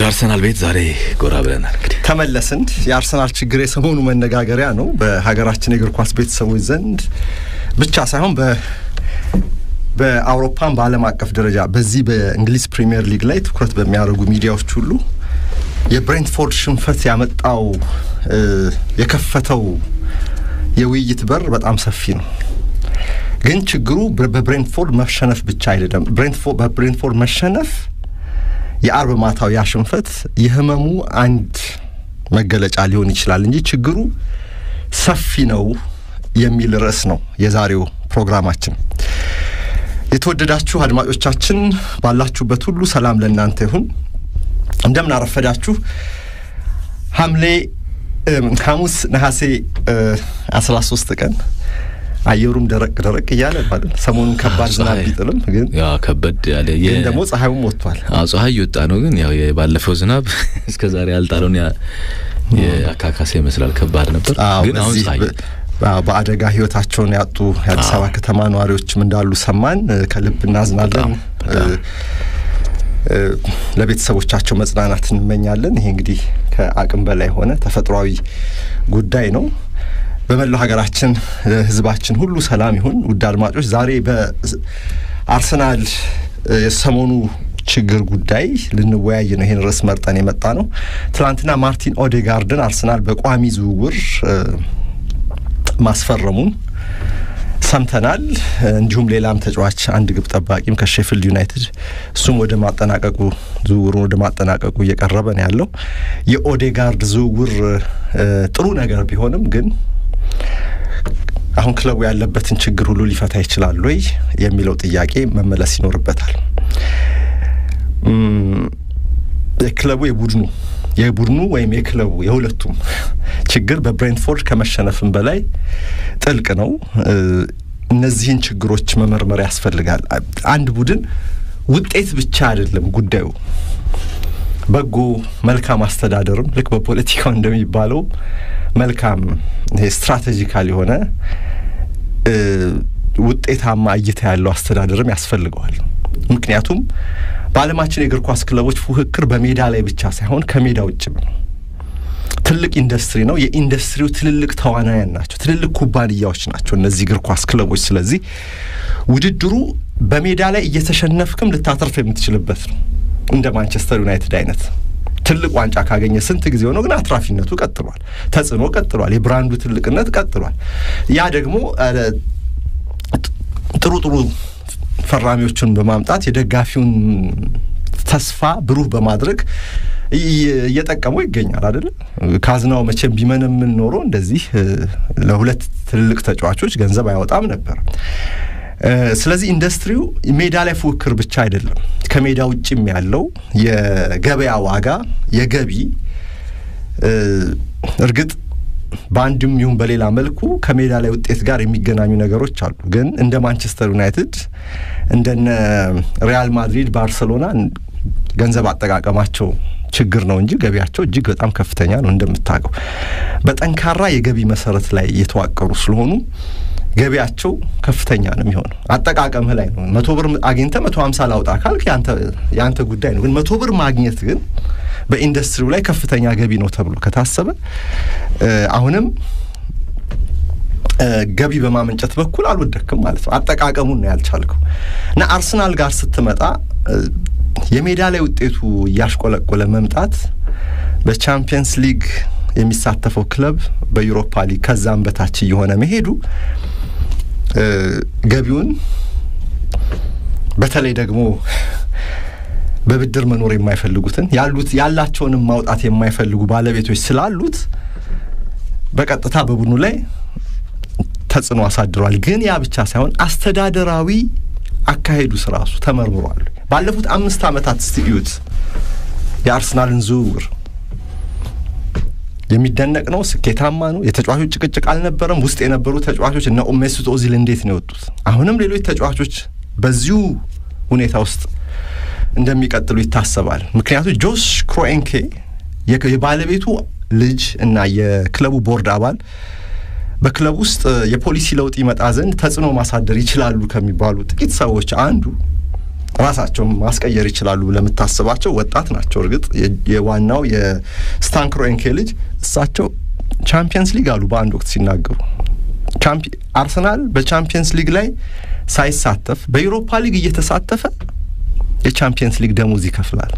አርሰናል ቤት ዛሬ ጎራ ብለናል። እንግዲህ ተመለስን። የአርሰናል ችግር የሰሞኑ መነጋገሪያ ነው በሀገራችን የእግር ኳስ ቤተሰቦች ዘንድ ብቻ ሳይሆን በአውሮፓን በዓለም አቀፍ ደረጃ በዚህ በእንግሊዝ ፕሪሚየር ሊግ ላይ ትኩረት በሚያደርጉ ሚዲያዎች ሁሉ የብሬንትፎርድ ሽንፈት ያመጣው የከፈተው የውይይት በር በጣም ሰፊ ነው። ግን ችግሩ በብሬንትፎርድ መሸነፍ ብቻ አይደለም። በብሬንትፎርድ መሸነፍ የአርብ ማታው ያ ሽንፈት የህመሙ አንድ መገለጫ ሊሆን ይችላል እንጂ ችግሩ ሰፊ ነው የሚል ርዕስ ነው የዛሬው ፕሮግራማችን። የተወደዳችሁ አድማጮቻችን ባላችሁበት ሁሉ ሰላም ለእናንተ ይሁን። እንደምን አረፈዳችሁ። ሐምሌ ሐሙስ ነሐሴ አስራ ሶስት ቀን አየሩም ደረቅ ደረቅ እያለ ማለት ሰሞኑን ከባድ ዝናብ ቢጥልም ግን ያው ከበድ ያለ ግን ደግሞ ፀሐዩም ወጥቷል። አዎ ፀሐይ እየወጣ ነው። ግን ያው የባለፈው ዝናብ እስከ ዛሬ ያልጣለውን የአካካሴ ይመስላል። ከባድ ነበር። ግን አሁን ፀሐይ በአደጋ ህይወታቸውን ያጡ የአዲስ አበባ ከተማ ነዋሪዎችም እንዳሉ ሰማን። ከልብ እናዝናለን። ለቤተሰቦቻቸው መጽናናት እንመኛለን። ይሄ እንግዲህ ከአቅም በላይ የሆነ ተፈጥሯዊ ጉዳይ ነው። በመላው ሀገራችን ህዝባችን ሁሉ ሰላም ይሁን። ውድ አድማጮች ዛሬ በአርሰናል የሰሞኑ ችግር ጉዳይ ልንወያይ ነው። ይህን ርዕስ መርጠን የመጣ ነው። ትናንትና ማርቲን ኦዴጋርድን አርሰናል በቋሚ ዝውውር ማስፈረሙን ሰምተናል። እንዲሁም ሌላም ተጫዋች አንድ ግብ ጠባቂም ከሼፊልድ ዩናይትድ እሱም ወደ ማጠናቀቁ ዝውውሩን ወደ ማጠናቀቁ እየቀረበ ነው ያለው። የኦዴጋርድ ዝውውር ጥሩ ነገር ቢሆንም ግን አሁን ክለቡ ያለበትን ችግር ሁሉ ሊፈታ ይችላል ወይ የሚለው ጥያቄ መመለስ ይኖርበታል። የክለቡ የቡድኑ የቡድኑ ወይም የክለቡ የሁለቱም ችግር በብሬንትፎርድ ከመሸነፍም በላይ ጥልቅ ነው። እነዚህን ችግሮች መመርመር ያስፈልጋል። አንድ ቡድን ውጤት ብቻ አይደለም ጉዳዩ፣ በጎ መልካም አስተዳደርም ልክ በፖለቲካው እንደሚባለው መልካም ስትራቴጂካል የሆነ ውጤታማ እይታ ያለው አስተዳደርም ያስፈልገዋል። ምክንያቱም በዓለማችን የእግር ኳስ ክለቦች ፉክክር በሜዳ ላይ ብቻ ሳይሆን ከሜዳ ውጭም ነው። ትልቅ ኢንዱስትሪ ነው። የኢንዱስትሪው ትልልቅ ተዋናያን ናቸው። ትልልቅ ኩባንያዎች ናቸው እነዚህ እግር ኳስ ክለቦች። ስለዚህ ውድድሩ በሜዳ ላይ እየተሸነፍክም ልታተርፍ የምትችልበት ነው። እንደ ማንቸስተር ዩናይትድ አይነት ትልቅ ዋንጫ ካገኘ ስንት ጊዜ ሆነው፣ ግን አትራፊነቱ ቀጥሏል። ተጽዕኖ ቀጥሏል። የብራንዱ ትልቅነት ቀጥሏል። ያ ደግሞ ጥሩ ጥሩ ፈራሚዎቹን በማምጣት የደጋፊውን ተስፋ ብሩህ በማድረግ እየጠቀመው ይገኛል። አይደለም ካዝናው መቼም ቢመነምን ኖሮ እንደዚህ ለሁለት ትልልቅ ተጫዋቾች ገንዘብ አያወጣም ነበር። ስለዚህ ኢንዱስትሪው ሜዳ ላይ ፉክክር ብቻ አይደለም፣ ከሜዳ ውጭም ያለው የገበያ ዋጋ የገቢ እርግጥ በአንድም ይሁን በሌላ መልኩ ከሜዳ ላይ ውጤት ጋር የሚገናኙ ነገሮች አሉ። ግን እንደ ማንቸስተር ዩናይትድ እንደነ ሪያል ማድሪድ፣ ባርሰሎና ገንዘብ አጠቃቀማቸው ችግር ነው እንጂ ገቢያቸው እጅግ በጣም ከፍተኛ ነው። እንደምታውቀው በጠንካራ የገቢ መሰረት ላይ የተዋቀሩ ስለሆኑ ገቢያቸው ከፍተኛ ነው የሚሆነው። አጠቃቀምህ ላይ ነው። መቶ ብር አግኝተህ መቶ ሀምሳ ላውጣ ካልክ የአንተ ጉዳይ ነው። ግን መቶ ብር ማግኘት ግን በኢንዱስትሪው ላይ ከፍተኛ ገቢ ነው ተብሎ ከታሰበ አሁንም ገቢ በማመንጨት በኩል አልወደክም ማለት ነው። አጠቃቀሙን ነው ያልቻልከው እና አርሰናል ጋር ስትመጣ የሜዳ ላይ ውጤቱ እያሽቆለቆለ መምጣት በቻምፒየንስ ሊግ የሚሳተፈው ክለብ በዩሮፓ ሊግ ከዛም በታች እየሆነ መሄዱ ገቢውን በተለይ ደግሞ በብድር መኖር የማይፈልጉትን ያሉት ያላቸውንም ማውጣት የማይፈልጉ ባለቤቶች ስላሉት በቀጥታ በቡድኑ ላይ ተጽዕኖ አሳድሯል። ግን ያ ብቻ ሳይሆን አስተዳደራዊ አካሄዱ ስራሱ ተመርምሯል። ባለፉት አምስት ዓመታት እስቲ እዩት የአርሰናልን ዝውውር የሚደነቅ ነው። ስኬታማ ነው። የተጫዋቾች ጭቅጭቅ አልነበረም። ውስጥ የነበሩ ተጫዋቾች እነ ሜሱት ኦዚል እንዴት ነው የወጡት? አሁንም ሌሎች ተጫዋቾች በዚሁ ሁኔታ ውስጥ እንደሚቀጥሉ ይታሰባል። ምክንያቱም ጆሽ ክሮኤንኬ የባለቤቱ ልጅ እና የክለቡ ቦርድ አባል በክለብ ውስጥ የፖሊሲ ለውጥ ይመጣ ዘንድ ተጽዕኖ ማሳደር ይችላሉ ከሚባሉ ጥቂት ሰዎች አንዱ ራሳቸውን ማስቀየር ይችላሉ ለምታስባቸው ወጣት ናቸው። እርግጥ የዋናው የስታን ክሮንኬ ልጅ እሳቸው ቻምፒየንስ ሊግ አሉ በአንድ ወቅት ሲናገሩ አርሰናል በቻምፒየንስ ሊግ ላይ ሳይሳተፍ በዩሮፓ ሊግ እየተሳተፈ የቻምፒየንስ ሊግ ደሞዝ ይከፍላል።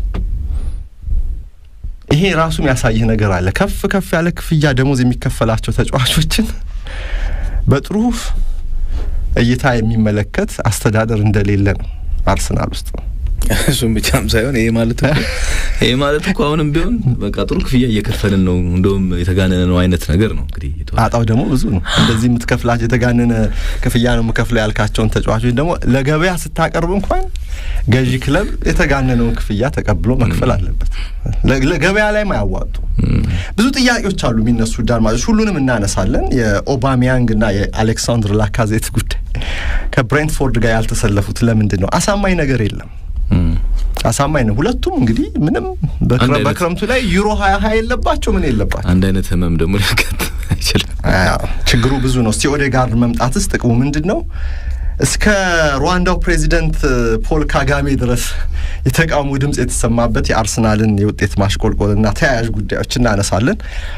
ይሄ ራሱ የሚያሳይህ ነገር አለ። ከፍ ከፍ ያለ ክፍያ ደሞዝ የሚከፈላቸው ተጫዋቾችን በጥሩ እይታ የሚመለከት አስተዳደር እንደሌለ ነው አርሰናል ውስጥ ነው። እሱም ብቻም ሳይሆን ይሄ ማለት እኮ ይሄ ማለት እኮ አሁንም ቢሆን በቃ ጥሩ ክፍያ እየከፈልን ነው፣ እንደውም የተጋነነ ነው አይነት ነገር ነው። እንግዲህ ጣጣው ደግሞ ብዙ ነው። እንደዚህ የምትከፍላቸው የተጋነነ ክፍያ ነው የምከፍለው ያልካቸውን ተጫዋቾች ደግሞ ለገበያ ስታቀርብ እንኳን ገዢ ክለብ የተጋነነውን ክፍያ ተቀብሎ መክፈል አለበት። ለገበያ ላይ ማያዋጡ ብዙ ጥያቄዎች አሉ የሚነሱ ዳርማጆች፣ ሁሉንም እናነሳለን። የኦባሚያንግ እና የአሌክሳንድር ላካዜት ጉዳይ ከብሬንትፎርድ ጋር ያልተሰለፉት ለምንድን ነው? አሳማኝ ነገር የለም። አሳማኝ ነው። ሁለቱም እንግዲህ ምንም በክረምቱ ላይ ዩሮ ሀያ ሀያ የለባቸው ምን የለባቸው። አንድ አይነት ህመም ደግሞ ሊያጋጥም አይችልም። ችግሩ ብዙ ነው። እስቲ ኦዴጋርድ መምጣትስ ጥቅሙ ምንድን ነው? እስከ ሩዋንዳው ፕሬዚደንት ፖል ካጋሜ ድረስ የተቃውሞ ድምፅ የተሰማበት የአርሰናልን የውጤት ማሽቆልቆልና ተያያዥ ጉዳዮች እናነሳለን።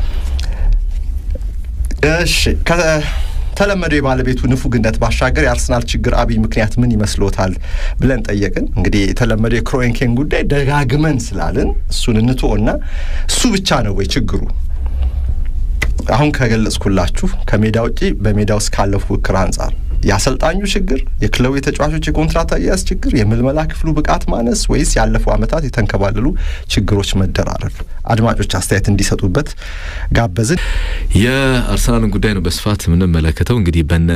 እሺ ከተለመደው የባለቤቱ ንፉግነት ባሻገር የአርሰናል ችግር አብይ ምክንያት ምን ይመስሎታል ብለን ጠየቅን። እንግዲህ የተለመደው የክሮንኬን ጉዳይ ደጋግመን ስላልን እሱን እንትወና እሱ ብቻ ነው ወይ ችግሩ? አሁን ከገለጽኩላችሁ ከሜዳ ውጪ በሜዳ ውስጥ ካለው ፉክክር አንጻር የአሰልጣኙ ችግር፣ የክለቡ የተጫዋቾች የኮንትራት አያያዝ ችግር፣ የምልመላ ክፍሉ ብቃት ማነስ ወይስ ያለፉ ዓመታት የተንከባለሉ ችግሮች መደራረብ? አድማጮች አስተያየት እንዲሰጡበት ጋበዝን። የአርሰናልን ጉዳይ ነው በስፋት የምንመለከተው። እንግዲህ በነ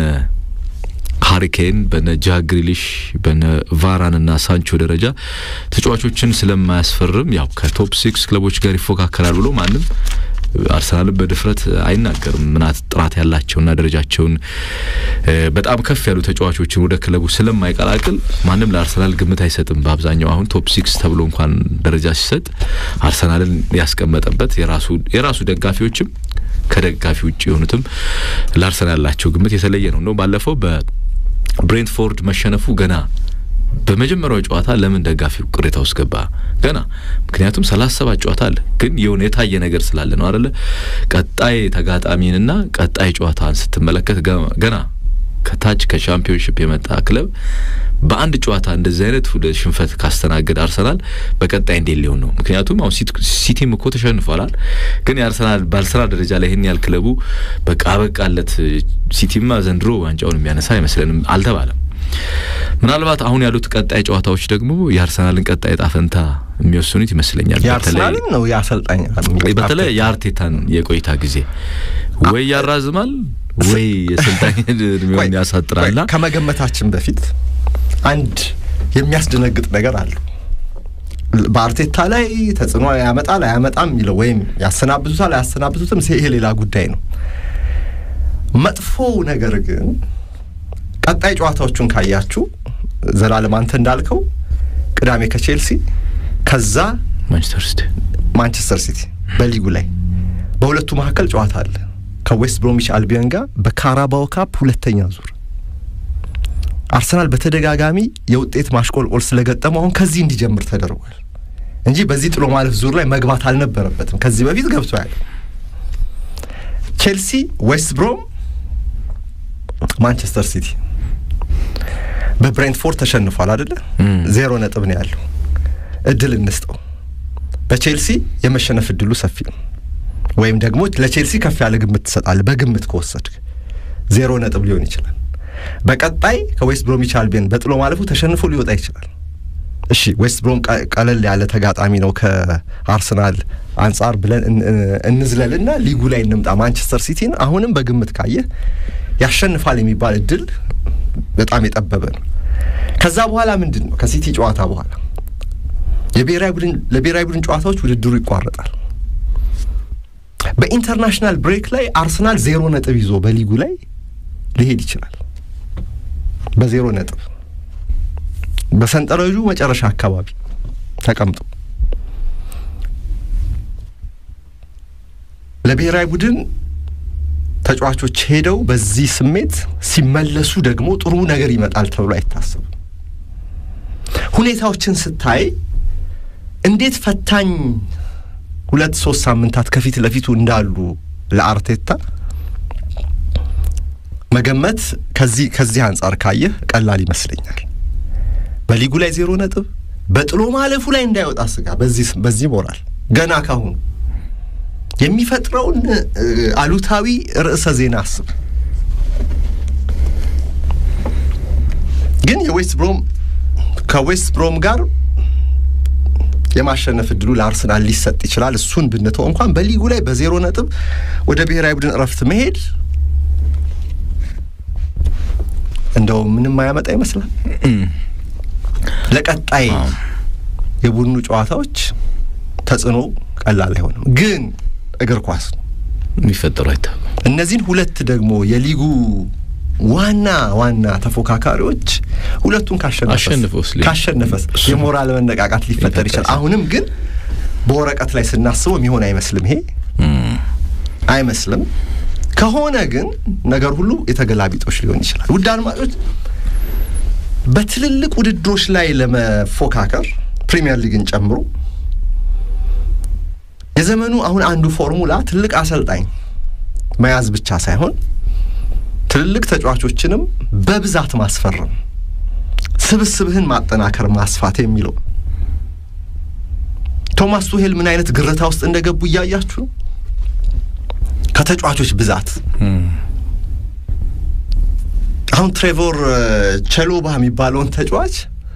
ሃሪኬን በነ ጃክ ግሪሊሽ በነ ቫራንና ሳንቾ ደረጃ ተጫዋቾችን ስለማያስፈርም ያው ከቶፕ ሲክስ ክለቦች ጋር ይፎካከራል ብሎ ማንም አርሰናልን በድፍረት አይናገርም። ምናት ጥራት ያላቸውና ደረጃቸውን በጣም ከፍ ያሉ ተጫዋቾችን ወደ ክለቡ ስለማይቀላቅል ማንም ለአርሰናል ግምት አይሰጥም። በአብዛኛው አሁን ቶፕ ሲክስ ተብሎ እንኳን ደረጃ ሲሰጥ አርሰናልን ያስቀመጠበት የራሱ የራሱ ደጋፊዎችም ከደጋፊ ውጭ የሆኑትም ለአርሰናል ያላቸው ግምት የተለየ ነው ነው ባለፈው በብሬንትፎርድ መሸነፉ ገና በመጀመሪያው ጨዋታ ለምን ደጋፊው ቅሬታ ውስጥ ገባ? ገና ምክንያቱም ሰላሳ ሰባት ጨዋታ አለ፣ ግን የሆነ የታየ ነገር ስላለ ነው አደለ? ቀጣይ ተጋጣሚንና ቀጣይ ጨዋታን ስትመለከት ገና ከታች ከሻምፒዮንሽፕ የመጣ ክለብ በአንድ ጨዋታ እንደዚህ አይነት ወደ ሽንፈት ካስተናገድ አርሰናል በቀጣይ እንዴት ሊሆን ነው? ምክንያቱም አሁን ሲቲም እኮ ተሸንፏላል፣ ግን የአርሰናል በአርሰናል ደረጃ ላይ ይህን ያህል ክለቡ በቃ በቃለት ሲቲማ ዘንድሮ ዋንጫውን የሚያነሳ አይመስለንም አልተባለም። ምናልባት አሁን ያሉት ቀጣይ ጨዋታዎች ደግሞ የአርሰናልን ቀጣይ ዕጣ ፈንታ የሚወስኑት ይመስለኛል። የአርሰናልን ነው የአሰልጣኝ በተለይ የአርቴታን የቆይታ ጊዜ ወይ ያራዝማል ወይ የስልጣኝ እድሜውን ያሳጥራላ። ከመገመታችን በፊት አንድ የሚያስደነግጥ ነገር አለው። በአርቴታ ላይ ተጽዕኖ ያመጣል አያመጣም የሚለው ወይም ያሰናብቱታል አያሰናብቱትም፣ ይሄ ሌላ ጉዳይ ነው። መጥፎው ነገር ግን ቀጣይ ጨዋታዎቹን ካያችሁ ዘላለም አንተ እንዳልከው ቅዳሜ ከቼልሲ ከዛ ማንቸስተር ሲቲ ማንቸስተር ሲቲ በሊጉ ላይ በሁለቱ መካከል ጨዋታ አለ ከዌስት ብሮሚች አልቢዮን ጋር በካራባኦ ካፕ ሁለተኛ ዙር አርሰናል በተደጋጋሚ የውጤት ማሽቆልቆል ስለገጠመው አሁን ከዚህ እንዲጀምር ተደርጓል እንጂ በዚህ ጥሎ ማለፍ ዙር ላይ መግባት አልነበረበትም። ከዚህ በፊት ገብቶ ያለ ቼልሲ፣ ዌስት ብሮም፣ ማንቸስተር ሲቲ በብሬንትፎርድ ተሸንፏል አደለ? ዜሮ ነጥብ ነው ያለው። እድል እንስጠው። በቼልሲ የመሸነፍ እድሉ ሰፊ ነው። ወይም ደግሞ ለቼልሲ ከፍ ያለ ግምት ትሰጣለህ። በግምት ከወሰድክ ዜሮ ነጥብ ሊሆን ይችላል። በቀጣይ ከዌስት ብሮሚች አልቢዮን በጥሎ ማለፉ ተሸንፎ ሊወጣ ይችላል። እሺ ዌስት ብሮም ቀለል ያለ ተጋጣሚ ነው ከአርሰናል አንጻር ብለን እንዝለልና ሊጉ ላይ እንምጣ። ማንቸስተር ሲቲን አሁንም በግምት ካየህ ያሸንፋል የሚባል እድል በጣም የጠበበ ነው። ከዛ በኋላ ምንድን ነው ከሲቲ ጨዋታ በኋላ የብሔራዊ ቡድን ለብሔራዊ ቡድን ጨዋታዎች ውድድሩ ይቋረጣል። በኢንተርናሽናል ብሬክ ላይ አርሰናል ዜሮ ነጥብ ይዞ በሊጉ ላይ ሊሄድ ይችላል። በዜሮ ነጥብ በሰንጠረዡ መጨረሻ አካባቢ ተቀምጦ ለብሔራዊ ቡድን ተጫዋቾች ሄደው በዚህ ስሜት ሲመለሱ ደግሞ ጥሩ ነገር ይመጣል ተብሎ አይታሰብም። ሁኔታዎችን ስታይ እንዴት ፈታኝ ሁለት ሶስት ሳምንታት ከፊት ለፊቱ እንዳሉ ለአርቴታ መገመት ከዚህ ከዚህ አንጻር ካየህ ቀላል ይመስለኛል። በሊጉ ላይ ዜሮ ነጥብ በጥሎ ማለፉ ላይ እንዳይወጣ ስጋ በዚህ በዚህ ሞራል ገና ካሁኑ የሚፈጥረውን አሉታዊ ርዕሰ ዜና አስብ። ግን የዌስት ብሮም ከዌስት ብሮም ጋር የማሸነፍ እድሉ ለአርሰናል ሊሰጥ ይችላል። እሱን ብንተው እንኳን በሊጉ ላይ በዜሮ ነጥብ ወደ ብሔራዊ ቡድን እረፍት መሄድ እንደው ምንም አያመጣ ይመስላል። ለቀጣይ የቡድኑ ጨዋታዎች ተጽዕኖ ቀላል አይሆንም። ግን እግር ኳስ ነው የሚፈጠሩ አይታወቅም። እነዚህን ሁለት ደግሞ የሊጉ ዋና ዋና ተፎካካሪዎች ሁለቱን አሸንፈውስ ሊ- ካሸነፈስ የሞራል መነቃቃት ሊፈጠር ይችላል። አሁንም ግን በወረቀት ላይ ስናስበው የሚሆን አይመስልም። ይሄ አይመስልም። ከሆነ ግን ነገር ሁሉ የተገላቢጦች ሊሆን ይችላል። ውድ አድማጮች በትልልቅ ውድድሮች ላይ ለመፎካከር ፕሪሚየር ሊግን ጨምሮ የዘመኑ አሁን አንዱ ፎርሙላ ትልቅ አሰልጣኝ መያዝ ብቻ ሳይሆን ትልልቅ ተጫዋቾችንም በብዛት ማስፈረም፣ ስብስብህን ማጠናከር፣ ማስፋት የሚለው ቶማስ ቱሄል ምን አይነት ግርታ ውስጥ እንደገቡ እያያችሁ ነው። ከተጫዋቾች ብዛት አሁን ትሬቮር ቸሎባ የሚባለውን ተጫዋች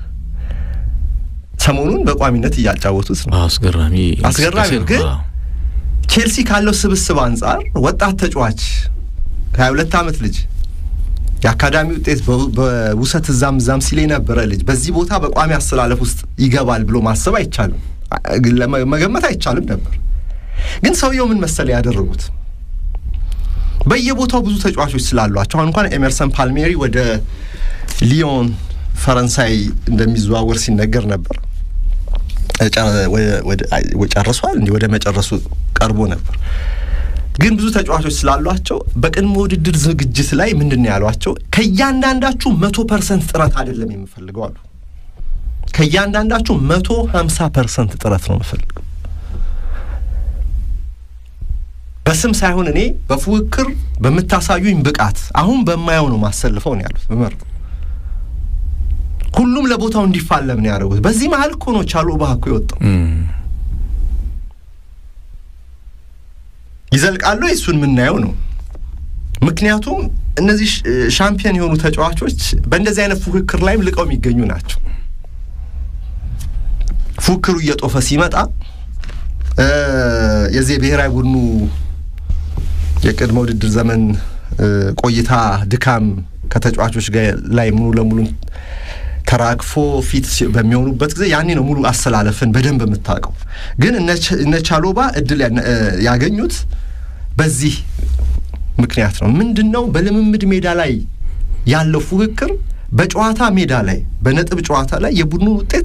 ሰሞኑን በቋሚነት እያጫወቱት ነው። አስገራሚ አስገራሚ እንቅስቃሴ ነው። ግን አዎ። ቼልሲ ካለው ስብስብ አንጻር ወጣት ተጫዋች ሀያ ሁለት ዓመት ልጅ የአካዳሚ ውጤት በው- በውሰት እዛም እዛም ሲል የነበረ ልጅ በዚህ ቦታ በቋሚ አሰላለፍ ውስጥ ይገባል ብሎ ማሰብ አይቻልም፣ አ- ለመ- መገመት አይቻልም ነበር። ግን ሰውየው ምን መሰለ ያደረጉት በየቦታው ብዙ ተጫዋቾች ስላሏቸው አሁን እንኳን ኤመርሰን ፓልሜሪ ወደ ሊዮን ፈረንሳይ እንደሚዘዋወር ሲነገር ነበር። ጨ- ወደ- ወደ- አይ፣ ጨርሷል እንዲህ ወደ መጨረሱ ቀርቦ ነበር። ግን ብዙ ተጫዋቾች ስላሏቸው በቅድመ ውድድር ዝግጅት ላይ ምንድን ነው ያሏቸው? ከእያንዳንዳችሁ መቶ ፐርሰንት ጥረት አይደለም የምፈልገው አሉ። ከእያንዳንዳችሁ መቶ ሀምሳ ፐርሰንት ጥረት ነው የምፈልገው በስም ሳይሆን እኔ በፉክክር በምታሳዩኝ ብቃት አሁን በማየው ነው ማሰልፈው ነው ያሉት። በመርጥ ሁሉም ለቦታው እንዲፋለም ነው ያደረጉት። በዚህ መሀል እኮ ነው ቻሎባ እኮ የወጣው። እም፣ ይዘልቃሉ እሱን የምናየው ነው። ምክንያቱም እነዚህ ሽ- ሻምፒዮን የሆኑ ተጫዋቾች በእንደዚህ አይነት ፉክክር ላይም ልቀው የሚገኙ ናቸው። ፉክክሩ እየጦፈ ሲመጣ እ የዚህ የብሔራዊ ቡድኑ የቅድመ ውድድር ዘመን እ ቆይታ ድካም ከተጫዋቾች ጋር ላይ ሙሉ ለሙሉ ተራግፎ ፊት ሲ- በሚሆኑበት ጊዜ ያኔ ነው ሙሉ አሰላለፍን በደንብ የምታውቀው። ግን እነ ቸ- እነ ቻሎባ እድል ያነ- እ ያገኙት በዚህ ምክንያት ነው። ምንድን ነው በልምምድ ሜዳ ላይ ያለው ፉክክር በጨዋታ ሜዳ ላይ በነጥብ ጨዋታ ላይ የቡድኑን ውጤት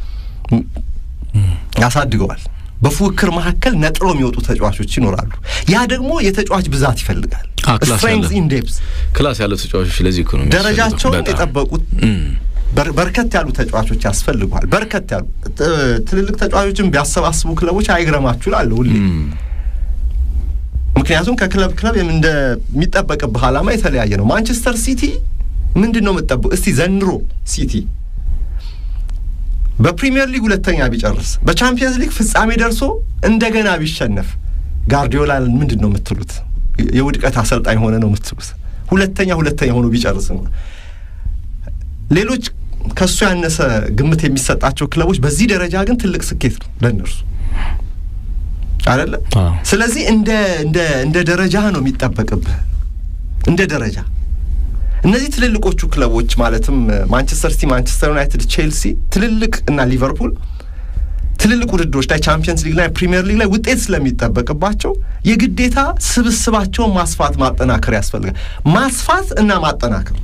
ያሳድገዋል። በፉክክር መካከል ነጥሮ የሚወጡ ተጫዋቾች ይኖራሉ። ያ ደግሞ የተጫዋች ብዛት ይፈልጋል። አ፣ ክላስ ስትሬንግዝ ያለው። ኢን ዴፕዝ ክላስ ያለው ተጫዋቾች ለዚህ እኮ ነው የሚያስፈልገው። ደረጃቸውን በጣም። የጠበቁት እም፣ በር- በርከት ያሉ ተጫዋቾች ያስፈልጓል። በርከት ያሉ ት- ትልልቅ ተጫዋቾችን ቢያሰባስቡ ክለቦች አይግረማችሁ እላለሁ ሁሌ። እም፣ ምክንያቱም ከክለብ ክለብ የም- እንደሚጠበቅብህ ዓላማ የተለያየ ነው። ማንቸስተር ሲቲ ምንድን ነው የምጠብቅ? እስቲ ዘንድሮ ሲቲ በፕሪሚየር ሊግ ሁለተኛ ቢጨርስ በቻምፒየንስ ሊግ ፍጻሜ ደርሶ እንደገና ቢሸነፍ ጋርዲዮላ ምንድን ነው የምትሉት? የውድቀት አሰልጣኝ ሆነ ነው የምትሉት? ሁለተኛ ሁለተኛ ሆኖ ቢጨርስ ነው። ሌሎች ከሱ ያነሰ ግምት የሚሰጣቸው ክለቦች በዚህ ደረጃ ግን ትልቅ ስኬት ነው ለእነርሱ አይደለ? አዎ። ስለዚህ እንደ እንደ እንደ ደረጃ ነው የሚጠበቅብህ እንደ ደረጃ እነዚህ ትልልቆቹ ክለቦች ማለትም ማንቸስተር ሲቲ፣ ማንቸስተር ዩናይትድ፣ ቼልሲ ትልልቅ እና ሊቨርፑል ትልልቅ ውድድሮች ላይ ቻምፒየንስ ሊግ ላይ ፕሪሚየር ሊግ ላይ ውጤት ስለሚጠበቅባቸው የግዴታ ስብስባቸውን ማስፋት ማጠናከር ያስፈልጋል። ማስፋት እና ማጠናከር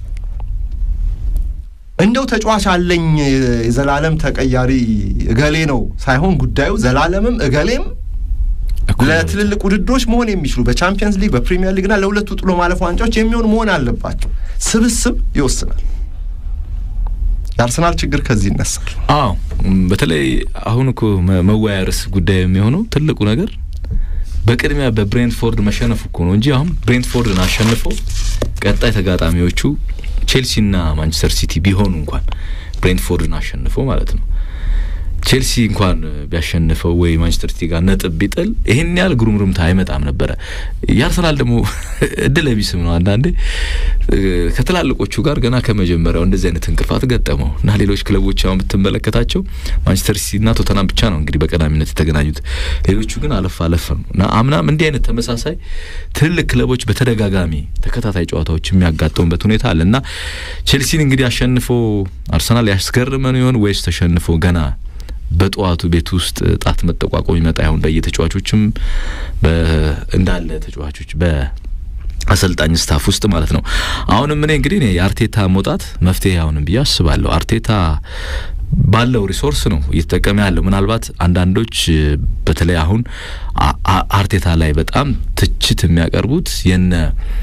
እንደው ተጫዋች አለኝ የዘላለም ተቀያሪ እገሌ ነው ሳይሆን ጉዳዩ ዘላለምም እገሌም እኩል ነው። ለትልልቅ ውድድሮች መሆን የሚችሉ በቻምፒየንስ ሊግ በፕሪሚየር ሊግና ለሁለቱ ጥሎ ማለፍ ዋንጫዎች የሚሆን መሆን አለባቸው። ስብስብ ይወስናል። የአርሰናል ችግር ከዚህ ይነሳል። አዎ በተለይ አሁን እኮ መወያያ ርዕስ ጉዳይ የሚሆነው ትልቁ ነገር በቅድሚያ በብሬንትፎርድ መሸነፉ እኮ ነው እንጂ አሁን ብሬንትፎርድን አሸንፈው ቀጣይ ተጋጣሚዎቹ ቼልሲና ማንቸስተር ሲቲ ቢሆኑ እንኳን ብሬንትፎርድን አሸንፈው ማለት ነው ቼልሲ እንኳን ቢያሸንፈው ወይ ማንቸስተር ሲቲ ጋር ነጥብ ቢጥል ይህን ያህል ጉርምርምታ አይመጣም ነበረ። የአርሰናል ደግሞ እድለ ቢስም ነው። አንዳንዴ ከትላልቆቹ ጋር ገና ከመጀመሪያው እንደዚህ አይነት እንቅፋት ገጠመው እና ሌሎች ክለቦች አሁን ብትመለከታቸው ማንቸስተር ሲቲና ቶተናም ብቻ ነው እንግዲህ በቀዳሚነት የተገናኙት። ሌሎቹ ግን አለፍ አለፍ ነው እና አምናም እንዲህ አይነት ተመሳሳይ ትልልቅ ክለቦች በተደጋጋሚ ተከታታይ ጨዋታዎች የሚያጋጥሙበት ሁኔታ አለ እና ቼልሲን እንግዲህ አሸንፎ አርሰናል ያስገርመን ይሆን ወይስ ተሸንፎ ገና በጠዋቱ ቤት ውስጥ ጣት መጠቋቆም ይመጣ ይሆን? በየተጫዋቾችም እንዳለ ተጫዋቾች በአሰልጣኝ ስታፍ ውስጥ ማለት ነው። አሁንም እኔ እንግዲህ እኔ የአርቴታ መውጣት መፍትሄ አሁንም ብዬ አስባለሁ። አርቴታ ባለው ሪሶርስ ነው እየተጠቀመ ያለው። ምናልባት አንዳንዶች በተለይ አሁን አርቴታ ላይ በጣም ትችት የሚያቀርቡት የነ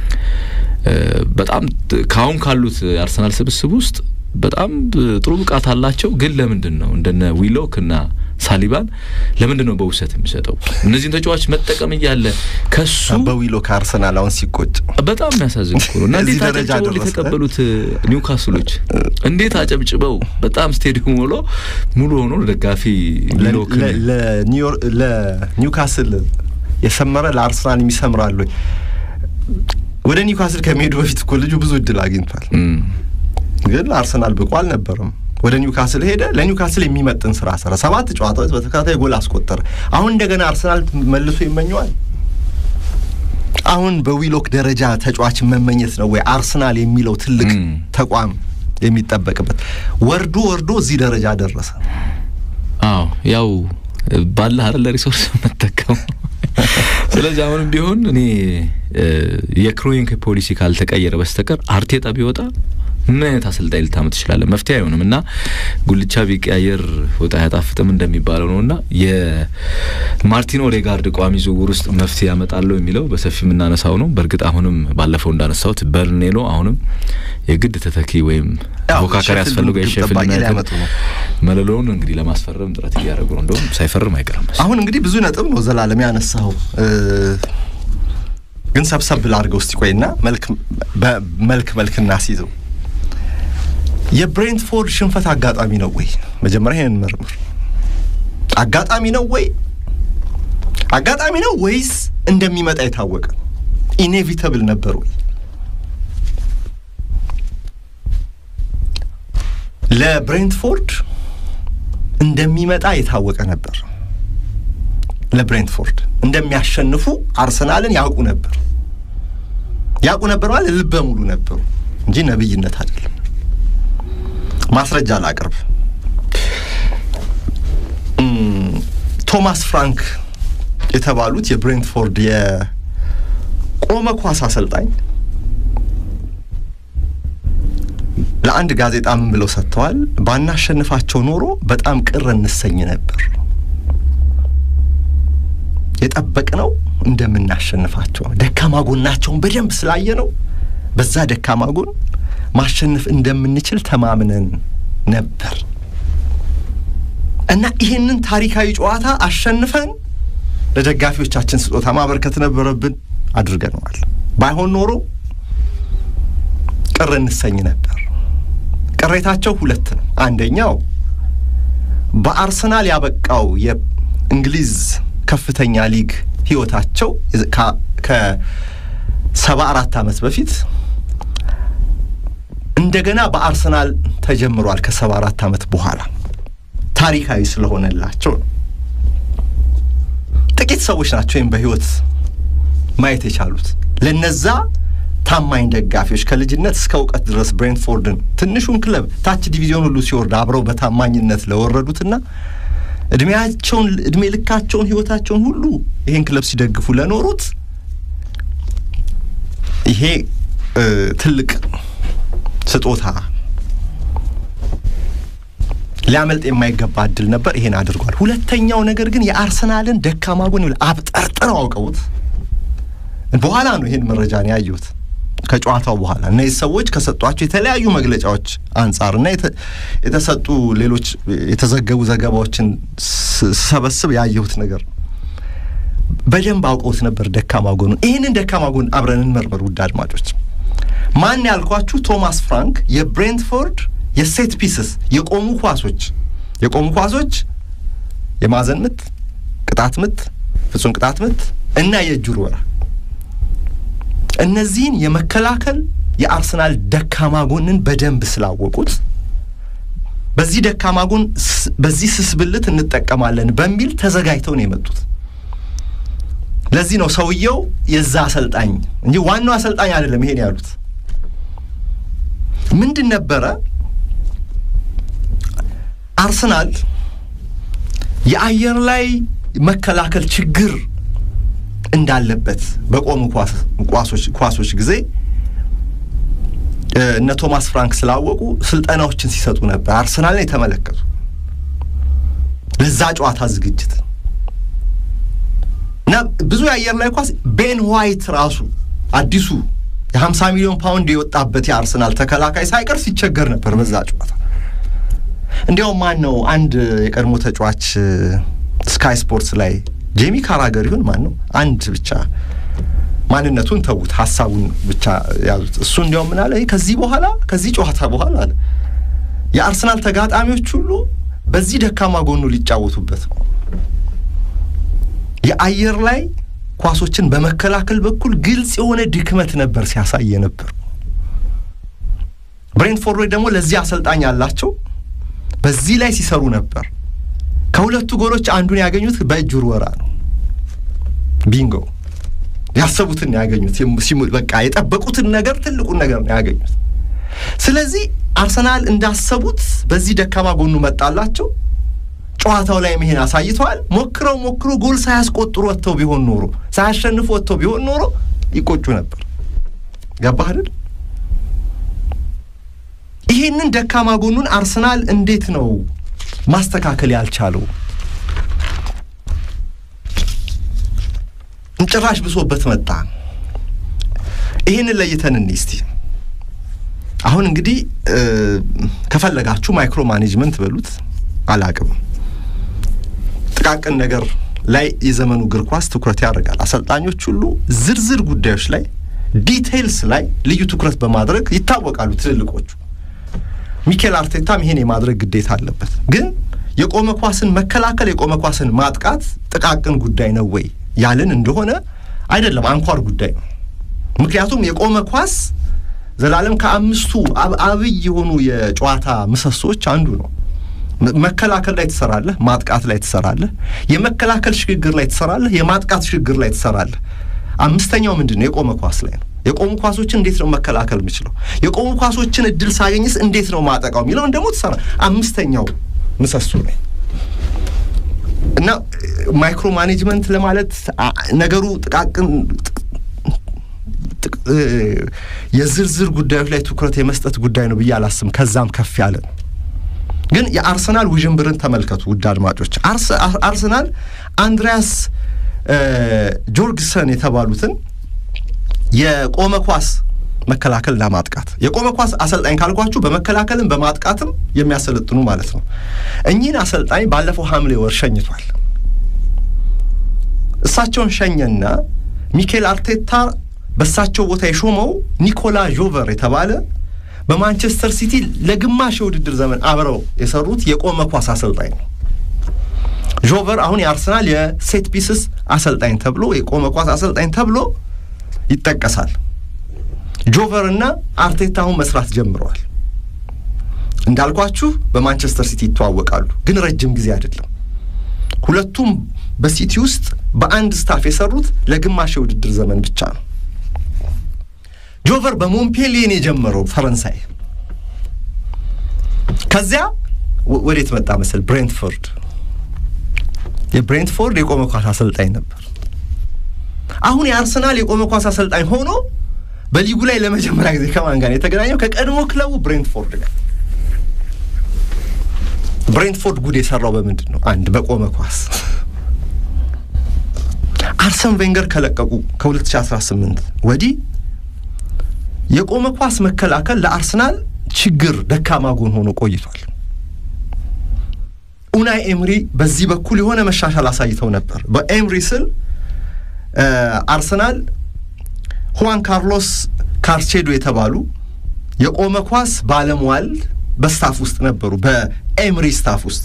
በጣም ከአሁን ካሉት የአርሰናል ስብስብ ውስጥ በጣም ጥሩ ብቃት አላቸው። ግን ለምንድን ነው እንደነ ዊሎክ እና ሳሊባን ለምንድን ነው በውሰት የሚሰጠው? እነዚህን ተጫዋች መጠቀም እያለ ከሱ በዊሎክ አርሰናል አሁን ሲቆጭ በጣም የሚያሳዝን እኮ ነው። እና እንዴት አጨብጭበው የተቀበሉት ኒውካስሎች እንዴት አጨብጭበው በጣም ስቴዲየም ሞሎ ሙሉ ሆኖ ደጋፊ ዊሎክ ለኒውካስል የሰመረ ለአርሰናል የሚሰምራሉ። ወደ ኒውካስል ከመሄዱ በፊት እኮ ልጁ ብዙ እድል አግኝቷል። ግን አርሰናል ብቁ አልነበረም። ወደ ኒውካስል ሄደ። ለኒውካስል የሚመጥን ስራ ሰራ። ሰባት ጨዋታዎች በተከታታይ ጎል አስቆጠረ። አሁን እንደገና አርሰናል መልሶ ይመኘዋል። አሁን በዊሎክ ደረጃ ተጫዋች መመኘት ነው ወይ አርሰናል የሚለው ትልቅ ተቋም የሚጠበቅበት? ወርዶ ወርዶ እዚህ ደረጃ ደረሰ። አዎ ያው ባለ አይደል ሪሶርስ መጠቀም ስለዚህ አሁንም ቢሆን እኔ የክሮይንክ ፖሊሲ ካልተቀየረ በስተቀር አርቴጣ ቢወጣ ምን አይነት አሰልጣኝ ልታመጥ ትችላለህ? መፍትሄ አይሆንም እና ጉልቻ ቢቀያየር ወጥ አያጣፍጥም እንደሚባለው ነው እና የማርቲን ኦዴጋርድ ቋሚ ዝውውር ውስጥ መፍትሄ ያመጣለሁ የሚለው በሰፊ የምናነሳው ነው። በእርግጥ አሁንም ባለፈው እንዳነሳሁት በርኔሎ አሁንም የግድ ተተኪ ወይም ፎካካሪ ያስፈልገው የሼፊልድ ዩናይትድ መለሎውን እንግዲህ ለማስፈረም ጥረት እያደረጉ ነው። እንደውም ሳይፈርም አይቀርም። አሁን እንግዲህ ብዙ ነጥብ ነው ዘላለም ያነሳው ግን ሰብሰብ ላድርገው እስቲ ቆይና መልክ መልክ መልክ እናስይዘው። የብሬንትፎርድ ሽንፈት አጋጣሚ ነው ወይ? መጀመሪያ ይሄንን መርምር። አጋጣሚ ነው ወይ? አጋጣሚ ነው ወይስ እንደሚመጣ የታወቀ ኢኔቪተብል ነበር ወይ? ለብሬንትፎርድ እንደሚመጣ የታወቀ ነበር። ለብሬንትፎርድ እንደሚያሸንፉ አርሰናልን ያውቁ ነበር። ያውቁ ነበር ማለት ልበ ሙሉ ነበሩ እንጂ ነብይነት አይደለም። ማስረጃ ላቅርብ። ቶማስ ፍራንክ የተባሉት የብሬንትፎርድ የቆመ ኳስ አሰልጣኝ ለአንድ ጋዜጣ ምን ብለው ሰጥተዋል? ባናሸንፋቸው ኖሮ በጣም ቅር እንሰኝ ነበር። የጠበቅነው እንደምናሸንፋቸው ደካማ ጎናቸውን በደንብ ስላየ ነው። በዛ ደካማ ጎን ማሸነፍ እንደምንችል ተማምነን ነበር እና ይህንን ታሪካዊ ጨዋታ አሸንፈን ለደጋፊዎቻችን ስጦታ ማበርከት ነበረብን፣ አድርገነዋል። ባይሆን ኖሮ ቅር እንሰኝ ነበር። ቅሬታቸው ሁለት ነው። አንደኛው በአርሰናል ያበቃው የእንግሊዝ ከፍተኛ ሊግ ህይወታቸው ከሰባ አራት ዓመት በፊት እንደገና በአርሰናል ተጀምሯል። ከሰባ አራት ዓመት በኋላ ታሪካዊ ስለሆነላቸው ነው። ጥቂት ሰዎች ናቸው ወይም በህይወት ማየት የቻሉት ለነዛ ታማኝ ደጋፊዎች ከልጅነት እስከ እውቀት ድረስ ብሬንትፎርድን ትንሹን ክለብ ታች ዲቪዚዮን ሁሉ ሲወርድ አብረው በታማኝነት ለወረዱትና እድሜያቸውን እድሜ ልካቸውን ህይወታቸውን ሁሉ ይሄን ክለብ ሲደግፉ ለኖሩት ይሄ ትልቅ ስጦታ ሊያመልጥ የማይገባ እድል ነበር። ይሄን አድርጓል። ሁለተኛው ነገር ግን የአርሰናልን ደካማ ጎን አብጠርጥረው አውቀውት በኋላ ነው ይሄን መረጃ ነው ያየሁት። ከጨዋታው በኋላ እነዚህ ሰዎች ከሰጧቸው የተለያዩ መግለጫዎች አንጻር እና የተሰጡ ሌሎች የተዘገቡ ዘገባዎችን ስሰበስብ ያየሁት ነገር በደንብ አውቀውት ነበር ደካማ ጎኑን። ይህንን ደካማ ጎን አብረን እንመርመር ውድ አድማጮች። ማን ያልኳችሁ ቶማስ ፍራንክ የብሬንትፎርድ የሴት ፒስስ የቆሙ ኳሶች የቆሙ ኳሶች የማዕዘን ምት፣ ቅጣት ምት፣ ፍጹም ቅጣት ምት እና የእጅ ውርወራ እነዚህን የመከላከል የአርሰናል ደካማ ጎንን በደንብ ስላወቁት በዚህ ደካማ ጎን በዚህ ስስብልት እንጠቀማለን በሚል ተዘጋጅተው ነው የመጡት። ለዚህ ነው ሰውየው የዛ አሰልጣኝ እንጂ ዋናው አሰልጣኝ አይደለም። ይሄን ያሉት ምንድን ነበረ? አርሰናል የአየር ላይ መከላከል ችግር እንዳለበት በቆሙ ኳሶች ጊዜ እነ ቶማስ ፍራንክ ስላወቁ ስልጠናዎችን ሲሰጡ ነበር። አርሰናልን የተመለከቱ ለዛ ጨዋታ ዝግጅት እና ብዙ የአየር ላይ ኳስ ቤን ዋይት ራሱ አዲሱ የሀምሳ ሚሊዮን ፓውንድ የወጣበት የአርሰናል ተከላካይ ሳይቀር ሲቸገር ነበር በዛ ጨዋታ። እንዲያውም ማን ነው አንድ የቀድሞ ተጫዋች ስካይ ስፖርትስ ላይ ጄሚ ካራገር ይሁን ማን ነው አንድ ብቻ ማንነቱን ተዉት፣ ሀሳቡን ብቻ ያዙት። እሱ እንዲያውም ምን አለ፣ ከዚህ በኋላ ከዚህ ጨዋታ በኋላ አለ የአርሰናል ተጋጣሚዎች ሁሉ በዚህ ደካማ ጎኑ ሊጫወቱበት ነው። የአየር ላይ ኳሶችን በመከላከል በኩል ግልጽ የሆነ ድክመት ነበር ሲያሳየ ነበር። ብሬንትፎርዶች ደግሞ ለዚህ አሰልጣኝ ያላቸው በዚህ ላይ ሲሰሩ ነበር። ከሁለቱ ጎሎች አንዱን ያገኙት በእጅ ውርወራ ነው። ቢንጎ ያሰቡትን ያገኙት፣ በቃ የጠበቁትን ነገር ትልቁን ነገር ነው ያገኙት። ስለዚህ አርሰናል እንዳሰቡት በዚህ ደካማ ጎኑ መጣላቸው። ጨዋታው ላይ ይሄን አሳይተዋል። ሞክረው ሞክሮ ጎል ሳያስቆጥሩ ወጥተው ቢሆን ኖሮ ሳያሸንፉ ወጥተው ቢሆን ኖሮ ይቆጩ ነበር። ገባህ አይደል? ይሄንን ደካማ ጎኑን አርሰናል እንዴት ነው ማስተካከል ያልቻለው? ጭራሽ ብሶበት መጣ። ይህንን ለይተን እንይ እስቲ። አሁን እንግዲህ ከፈለጋችሁ ማይክሮ ማኔጅመንት በሉት አላቅም ጥቃቅን ነገር ላይ የዘመኑ እግር ኳስ ትኩረት ያደርጋል። አሰልጣኞች ሁሉ ዝርዝር ጉዳዮች ላይ ዲቴይልስ ላይ ልዩ ትኩረት በማድረግ ይታወቃሉ ትልልቆቹ። ሚኬል አርቴታም ይሄን የማድረግ ግዴታ አለበት። ግን የቆመ ኳስን መከላከል፣ የቆመ ኳስን ማጥቃት ጥቃቅን ጉዳይ ነው ወይ ያልን እንደሆነ አይደለም፣ አንኳር ጉዳይ ነው። ምክንያቱም የቆመ ኳስ ዘላለም ከአምስቱ አብይ የሆኑ የጨዋታ ምሰሶች አንዱ ነው። መከላከል ላይ ትሰራለህ፣ ማጥቃት ላይ ትሰራለህ፣ የመከላከል ሽግግር ላይ ትሰራለህ፣ የማጥቃት ሽግግር ላይ ትሰራለህ። አምስተኛው ምንድን ነው? የቆመ ኳስ ላይ ነው። የቆሙ ኳሶችን እንዴት ነው መከላከል የምችለው? የቆሙ ኳሶችን እድል ሳገኝስ እንዴት ነው ማጠቃው የሚለውን ደግሞ ትሰራ። አምስተኛው ምሰሶ ላይ እና ማይክሮ ማኔጅመንት ለማለት ነገሩ ጥቃቅን የዝርዝር ጉዳዮች ላይ ትኩረት የመስጠት ጉዳይ ነው ብዬ አላስብም። ከዛም ከፍ ያለ ነው። ግን የአርሰናል ውዥንብርን ተመልከቱ ውድ አድማጮች። አርሰናል አንድሪያስ ጆርግሰን የተባሉትን የቆመ ኳስ መከላከልና ማጥቃት የቆመ ኳስ አሰልጣኝ ካልኳችሁ በመከላከልም በማጥቃትም የሚያሰለጥኑ ማለት ነው። እኚህን አሰልጣኝ ባለፈው ሐምሌ ወር ሸኝቷል። እሳቸውን ሸኘና ሚኬል አርቴታ በእሳቸው ቦታ የሾመው ኒኮላ ጆቨር የተባለ በማንቸስተር ሲቲ ለግማሽ የውድድር ዘመን አብረው የሰሩት የቆመ ኳስ አሰልጣኝ ነው። ጆቨር አሁን የአርሰናል የሴት ፒስስ አሰልጣኝ ተብሎ የቆመ ኳስ አሰልጣኝ ተብሎ ይጠቀሳል። ጆቨር እና አርቴታ አሁን መስራት ጀምረዋል። እንዳልኳችሁ በማንቸስተር ሲቲ ይተዋወቃሉ፣ ግን ረጅም ጊዜ አይደለም። ሁለቱም በሲቲ ውስጥ በአንድ ስታፍ የሰሩት ለግማሽ የውድድር ዘመን ብቻ ነው። ጆቨር በሞምፔሊየን የጀመረው ፈረንሳይ፣ ከዚያ ወዴት መጣ መሰል? ብሬንትፎርድ። የብሬንትፎርድ የቆመ ኳስ አሰልጣኝ ነበር። አሁን የአርሰናል የቆመ ኳስ አሰልጣኝ ሆኖ በሊጉ ላይ ለመጀመሪያ ጊዜ ከማን ጋር የተገናኘው? ከቀድሞ ክለቡ ብሬንትፎርድ ጋር። ብሬንትፎርድ ጉድ የሰራው በምንድን ነው? አንድ በቆመ ኳስ አርሰን ቬንገር ከለቀቁ ከ2018 ወዲህ የቆመ ኳስ መከላከል ለአርሰናል ችግር ደካማ ጎን ሆኖ ቆይቷል። ኡናይ ኤምሪ በዚህ በኩል የሆነ መሻሻል አሳይተው ነበር። በኤምሪ ስል አርሰናል ሁዋን ካርሎስ ካርቼዶ የተባሉ የቆመ ኳስ ባለሟል በስታፍ ውስጥ ነበሩ፣ በኤምሪ ስታፍ ውስጥ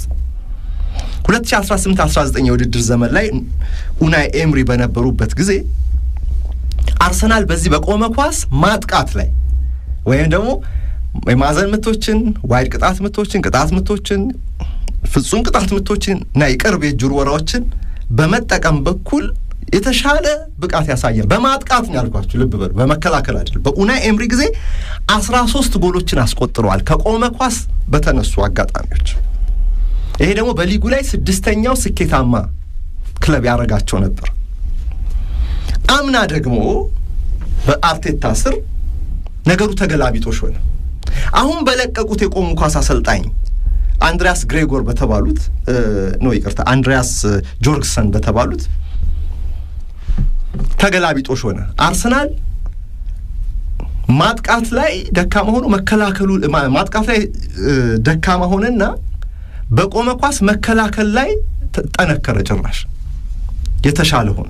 2018-19 የውድድር ዘመን ላይ ኡናይ ኤምሪ በነበሩበት ጊዜ አርሰናል በዚህ በቆመ ኳስ ማጥቃት ላይ ወይም ደግሞ የማዕዘን ምቶችን፣ ዋይድ ቅጣት ምቶችን፣ ቅጣት ምቶችን፣ ፍጹም ቅጣት ምቶችን እና የቅርብ የእጅ ውርወራዎችን በመጠቀም በኩል የተሻለ ብቃት ያሳያል። በማጥቃት ነው ያልኳችሁ፣ ልብ በሉ፣ በመከላከል አይደለም። በኡናይ ኤምሪ ጊዜ አስራ ሶስት ጎሎችን አስቆጥረዋል ከቆመ ኳስ በተነሱ አጋጣሚዎች። ይሄ ደግሞ በሊጉ ላይ ስድስተኛው ስኬታማ ክለብ ያደረጋቸው ነበር። አምና ደግሞ በአርቴታ ስር ነገሩ ተገላቢጦሽ ሆነ። አሁን በለቀቁት የቆሙ ኳስ አሰልጣኝ አንድሪያስ ግሬጎር በተባሉት ኖ ይቅርታ፣ አንድሪያስ ጆርግሰን በተባሉት ተገላቢጦሽ ሆነ። አርሰናል ማጥቃት ላይ ደካማ ሆኖ መከላከሉ ማጥቃት ላይ ደካማ ሆነና በቆመ ኳስ መከላከል ላይ ጠነከረ። ጭራሽ የተሻለ ሆነ።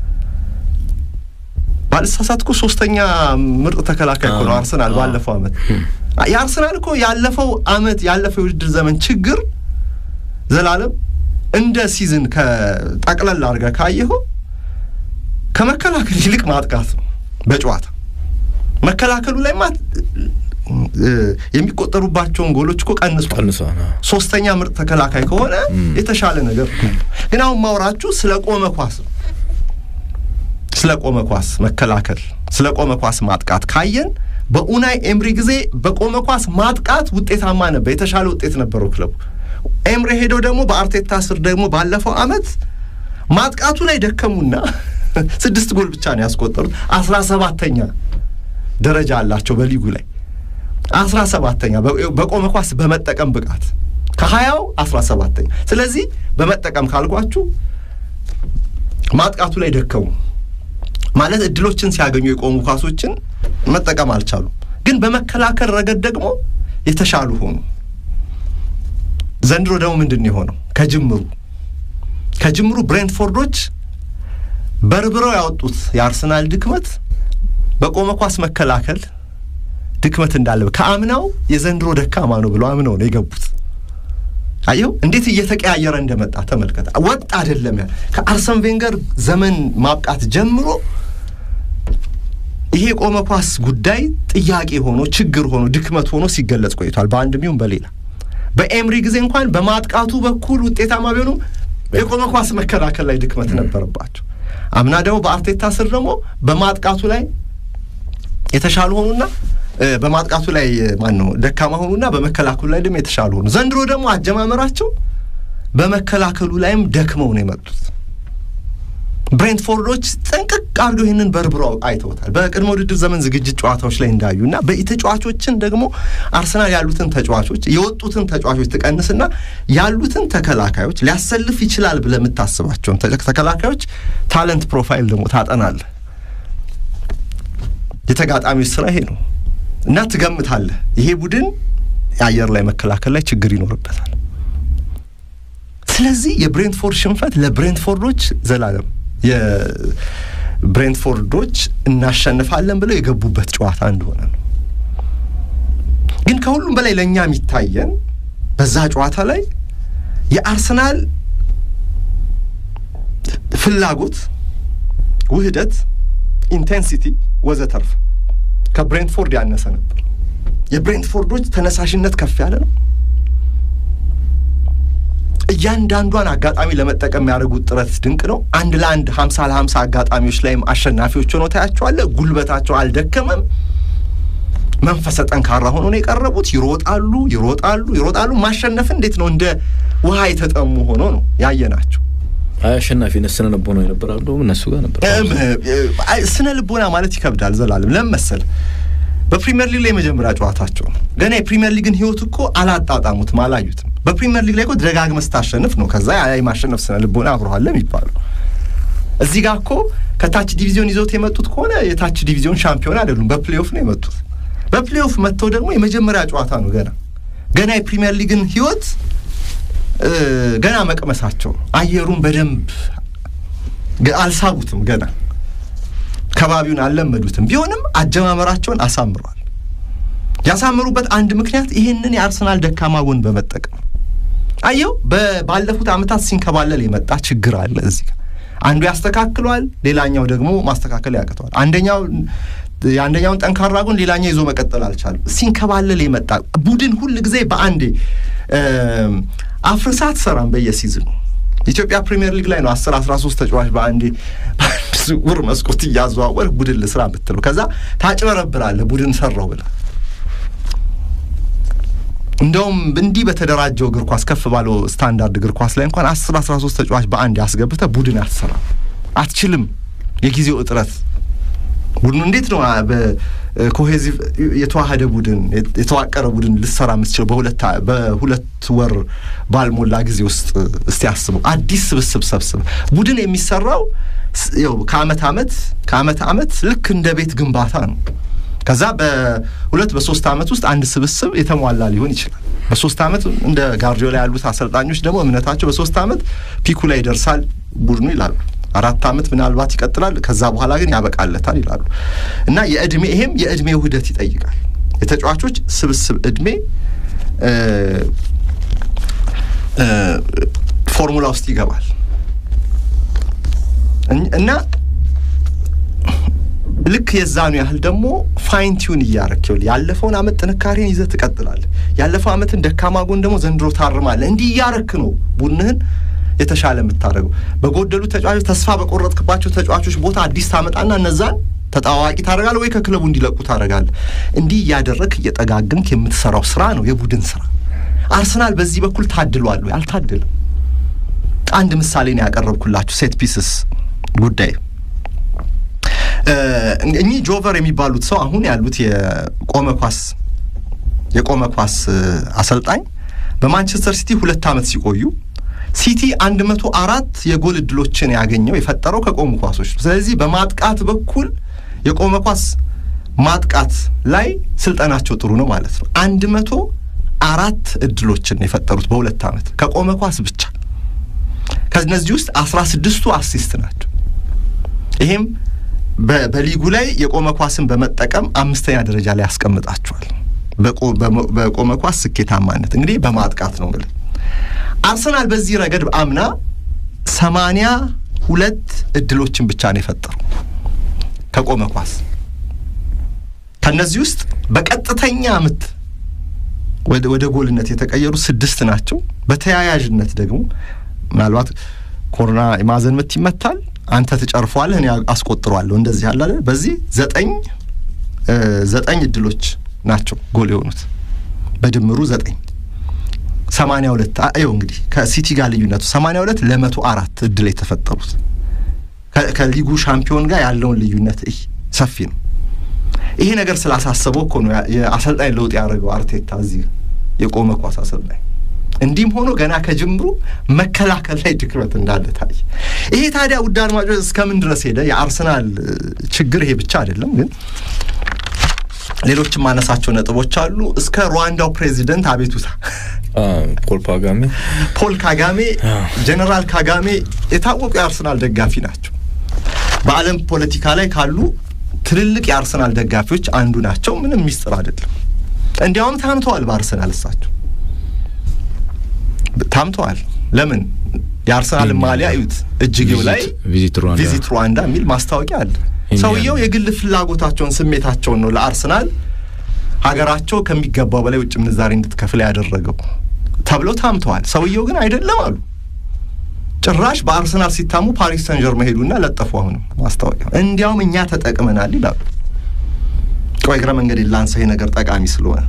ባልሳሳት እኮ ሶስተኛ ምርጥ ተከላካይ እኮ ነው አርሰናል ባለፈው አመት። የአርሰናል እኮ ያለፈው አመት ያለፈው የውድድር ዘመን ችግር ዘላለም እንደ ሲዝን ከጠቅለል አድርገህ ካየኸው ከመከላከል ይልቅ ማጥቃት ነው። በጨዋታ መከላከሉ ላይ ማት የሚቆጠሩባቸውን ጎሎች እኮ ቀንሷል። ሶስተኛ ምርጥ ተከላካይ ከሆነ የተሻለ ነገር ግን አሁን ማውራችሁ ስለ ቆመ ኳስ ነው። ስለ ቆመ ኳስ መከላከል፣ ስለ ቆመ ኳስ ማጥቃት ካየን በኡናይ ኤምሪ ጊዜ በቆመ ኳስ ማጥቃት ውጤታማ ነበር፣ የተሻለ ውጤት ነበረው ክለቡ። ኤምሪ ሄደው ደግሞ በአርቴታ ስር ደግሞ ባለፈው አመት ማጥቃቱ ላይ ደከሙና ስድስት ጎል ብቻ ነው ያስቆጠሩት። አስራ ሰባተኛ ደረጃ አላቸው በሊጉ ላይ አስራ ሰባተኛ በቆመ ኳስ በመጠቀም ብቃት ከሀያው አስራ ሰባተኛ ስለዚህ በመጠቀም ካልኳችሁ ማጥቃቱ ላይ ደከሙ ማለት እድሎችን ሲያገኙ የቆሙ ኳሶችን መጠቀም አልቻሉም። ግን በመከላከል ረገድ ደግሞ የተሻሉ ሆኑ። ዘንድሮ ደግሞ ምንድን ነው የሆነው? ከጅምሩ ከጅምሩ ብሬንትፎርዶች በርብረው ያወጡት የአርሰናል ድክመት በቆመ ኳስ መከላከል ድክመት እንዳለ ከአምናው የዘንድሮ ደካማ ነው ብለው አምነው ነው የገቡት። አየው እንዴት እየተቀያየረ እንደመጣ ተመልከተ። ወጥ አይደለም ያ ከአርሰን ቬንገር ዘመን ማብቃት ጀምሮ ይሄ የቆመ ኳስ ጉዳይ ጥያቄ ሆኖ ችግር ሆኖ ድክመት ሆኖ ሲገለጽ ቆይቷል። በአንድም ይሁን በሌላ በኤምሪ ጊዜ እንኳን በማጥቃቱ በኩል ውጤታማ ቢሆኑም የቆመ ኳስ መከላከል ላይ ድክመት ነበረባቸው። አምና ደግሞ በአርቴታ ስር ደግሞ በማጥቃቱ ላይ የተሻሉ ሆኑና በማጥቃቱ ላይ ማን ነው ደካማ ሆኑና በመከላከሉ ላይ ደግሞ የተሻሉ ሆኑ። ዘንድሮ ደግሞ አጀማመራቸው በመከላከሉ ላይም ደክመው ነው የመጡት። ብሬንትፎርዶች ጥንቅቅ አድርገው ይህንን በርብረው አይተውታል። በቅድመ ውድድር ዘመን ዝግጅት ጨዋታዎች ላይ እንዳዩ እና በተጫዋቾችን ደግሞ አርሰናል ያሉትን ተጫዋቾች የወጡትን ተጫዋቾች ትቀንስና ያሉትን ተከላካዮች ሊያሰልፍ ይችላል ብለህ የምታስባቸውን ተከላካዮች ታለንት ፕሮፋይል ደግሞ ታጠናለህ። የተጋጣሚዎች ስራ ይሄ ነው እና ትገምታለህ፣ ይሄ ቡድን የአየር ላይ መከላከል ላይ ችግር ይኖርበታል። ስለዚህ የብሬንትፎርድ ሽንፈት ለብሬንትፎርዶች ዘላለም የብሬንትፎርዶች እናሸንፋለን ብለው የገቡበት ጨዋታ እንደሆነ ነው። ግን ከሁሉም በላይ ለእኛ የሚታየን በዛ ጨዋታ ላይ የአርሰናል ፍላጎት፣ ውህደት፣ ኢንቴንሲቲ ወዘተርፍ ከብሬንትፎርድ ያነሰ ነበር። የብሬንትፎርዶች ተነሳሽነት ከፍ ያለ ነው። እያንዳንዷን አጋጣሚ ለመጠቀም የሚያደርጉት ጥረት ድንቅ ነው። አንድ ለአንድ ሀምሳ ለሀምሳ አጋጣሚዎች ላይም አሸናፊዎች ሆነው ታያቸዋለህ። ጉልበታቸው አልደከመም። መንፈሰ ጠንካራ ሆኖ ነው የቀረቡት። ይሮጣሉ ይሮጣሉ ይሮጣሉ። ማሸነፍ እንዴት ነው እንደ ውሃ የተጠሙ ሆኖ ነው ያየናቸው። አሸናፊነት ስነ ልቦና ይነበራሉ እነሱ ጋር ነበር። ስነ ልቦና ማለት ይከብዳል። ዘላለም ለምን መሰለህ? በፕሪሚየር ሊግ ላይ የመጀመሪያ ጨዋታቸው ነው። ገና የፕሪሚየር ሊግን ህይወት እኮ አላጣጣሙትም፣ አላዩትም። በፕሪሚየር ሊግ ላይ እኮ ደጋግመህ ስታሸንፍ ነው ከዛ የማሸነፍ ስነ ልቦና አብረኋል የሚባለው። እዚህ ጋር እኮ ከታች ዲቪዚዮን ይዘውት የመጡት ከሆነ የታች ዲቪዚዮን ሻምፒዮን አይደሉም፣ በፕሌኦፍ ነው የመጡት። በፕሌኦፍ መጥተው ደግሞ የመጀመሪያ ጨዋታ ነው ገና ገና የፕሪሚየር ሊግን ህይወት ገና መቅመሳቸው ነው። አየሩን በደንብ አልሳቡትም፣ ገና ከባቢውን አልለመዱትም። ቢሆንም አጀማመራቸውን አሳምሯል። ያሳምሩበት አንድ ምክንያት ይህንን የአርሰናል ደካማ ጎን በመጠቀም አየው። ባለፉት ዓመታት ሲንከባለል የመጣ ችግር አለ እዚህ ጋር አንዱ ያስተካክለዋል፣ ሌላኛው ደግሞ ማስተካከል ያቅተዋል። አንደኛው የአንደኛውን ጠንካራ ጎን ሌላኛው ይዞ መቀጠል አልቻለም። ሲንከባለል የመጣ ቡድን ሁል ጊዜ በአንዴ አፍርሳ አትሰራም። በየሲዝኑ ኢትዮጵያ ፕሪሚየር ሊግ ላይ ነው አስር አስራ ሶስት ተጫዋች በአንዴ በአንድ ዝውውር መስኮት እያዘዋወር ቡድን ልስራ ብትለው ከዛ ታጭበረብራለህ ቡድን ሰራው ብለህ እንደውም እንዲህ በተደራጀው እግር ኳስ ከፍ ባለው ስታንዳርድ እግር ኳስ ላይ እንኳን አስር አስራ ሶስት ተጫዋች በአንድ ያስገብተህ ቡድን አትሰራም፣ አትችልም። የጊዜው እጥረት ቡድኑ እንዴት ነው በኮሄዚቭ የተዋሃደ ቡድን የተዋቀረ ቡድን ልሰራ የምትችለው በሁለት ወር ባልሞላ ጊዜ ውስጥ? እስቲ አስበው። አዲስ ስብስብ ሰብስብ ቡድን የሚሰራው ከአመት አመት ከአመት አመት ልክ እንደ ቤት ግንባታ ነው። ከዛ በሁለት በሶስት አመት ውስጥ አንድ ስብስብ የተሟላ ሊሆን ይችላል። በሶስት አመት እንደ ጋርዲዮላ ያሉት አሰልጣኞች ደግሞ እምነታቸው በሶስት አመት ፒኩ ላይ ይደርሳል ቡድኑ ይላሉ። አራት አመት ምናልባት ይቀጥላል፣ ከዛ በኋላ ግን ያበቃለታል ይላሉ። እና የእድሜ ይሄም የእድሜ ውህደት ይጠይቃል። የተጫዋቾች ስብስብ እድሜ ፎርሙላ ውስጥ ይገባል እና ልክ የዛኑ ያህል ደግሞ ፋይን ቲዩን እያረክ ይኸውልህ፣ ያለፈውን አመት ጥንካሬን ይዘህ ትቀጥላለህ። ያለፈው አመትን ደካማ ጎን ደግሞ ዘንድሮ ታርማለህ። እንዲህ እያረክ ነው ቡድንህን የተሻለ የምታደርገው። በጎደሉ ተጫዋቾች፣ ተስፋ በቆረጥክባቸው ተጫዋቾች ቦታ አዲስ ታመጣና እነዛን ተጣዋቂ ታደርጋለህ ወይ ከክለቡ እንዲለቁ ታደርጋለህ። እንዲህ እያደረክ እየጠጋግንክ የምትሰራው ስራ ነው የቡድን ስራ። አርሰናል በዚህ በኩል ታድሏል ወይ? አልታድልም። አንድ ምሳሌ ነው ያቀረብኩላችሁ ሴት ፒስስ ጉዳይ እኚህ ጆቨር የሚባሉት ሰው አሁን ያሉት የቆመ ኳስ የቆመ ኳስ አሰልጣኝ በማንቸስተር ሲቲ ሁለት ዓመት ሲቆዩ ሲቲ አንድ መቶ አራት የጎል እድሎችን ያገኘው የፈጠረው ከቆሙ ኳሶች ነው። ስለዚህ በማጥቃት በኩል የቆመ ኳስ ማጥቃት ላይ ስልጠናቸው ጥሩ ነው ማለት ነው። አንድ መቶ አራት እድሎችን የፈጠሩት በሁለት ዓመት ከቆመ ኳስ ብቻ። ከእነዚህ ውስጥ አስራ ስድስቱ አሲስት ናቸው። ይሄም በሊጉ ላይ የቆመ ኳስን በመጠቀም አምስተኛ ደረጃ ላይ ያስቀምጣቸዋል። በቆመ ኳስ ስኬታማነት እንግዲህ በማጥቃት ነው እንግዲህ አርሰናል በዚህ ረገድ አምና ሰማንያ ሁለት እድሎችን ብቻ ነው የፈጠሩ ከቆመ ኳስ። ከእነዚህ ውስጥ በቀጥተኛ ምት ወደ ጎልነት የተቀየሩ ስድስት ናቸው። በተያያዥነት ደግሞ ምናልባት ኮርና የማዕዘን ምት ይመታል አንተ ትጨርፈዋለህ፣ እኔ አስቆጥረዋለሁ። እንደዚህ ያለ በዚህ ዘጠኝ ዘጠኝ እድሎች ናቸው ጎል የሆኑት በድምሩ ዘጠኝ ሰማንያ ሁለት ይኸው እንግዲህ ከሲቲ ጋር ልዩነቱ ሰማንያ ሁለት ለመቶ አራት እድል የተፈጠሩት ከሊጉ ሻምፒዮን ጋር ያለውን ልዩነት ሰፊ ነው። ይሄ ነገር ስላሳሰበው እኮ ነው የአሰልጣኝ ለውጥ ያደረገው አርቴታ እዚህ የቆመ ኳስ አሰልጣኝ እንዲህም ሆኖ ገና ከጅምሩ መከላከል ላይ ድክመት እንዳለ ታየ። ይሄ ታዲያ ውድ አድማጮች እስከምን ድረስ ሄደ? የአርሰናል ችግር ይሄ ብቻ አይደለም፣ ግን ሌሎችም ማነሳቸው ነጥቦች አሉ። እስከ ሩዋንዳው ፕሬዚደንት አቤቱታ ፖል ካጋሜ ፖል ካጋሜ ጀነራል ካጋሜ የታወቁ የአርሰናል ደጋፊ ናቸው። በዓለም ፖለቲካ ላይ ካሉ ትልልቅ የአርሰናል ደጋፊዎች አንዱ ናቸው። ምንም ሚስጥር አይደለም። እንዲያውም ታምተዋል በአርሰናል እሳቸው ታምተዋል። ለምን የአርሰናል ማሊያ እዩት፣ እጅጌው ላይ ቪዚት ሩዋንዳ የሚል ማስታወቂያ አለ። ሰውየው የግል ፍላጎታቸውን ስሜታቸውን ነው ለአርሰናል ሀገራቸው ከሚገባው በላይ ውጭ ምንዛሬ እንድትከፍል ያደረገው ተብለው ታምተዋል። ሰውየው ግን አይደለም አሉ። ጭራሽ በአርሰናል ሲታሙ ፓሪስ ሰን ጀርመን ሄዱና ለጠፉ። አሁንም ማስታወቂያ እንዲያውም እኛ ተጠቅመናል ይላሉ። ቆይ እግረ መንገድ ላንሳ፣ ይሄ ነገር ጠቃሚ ስለሆነ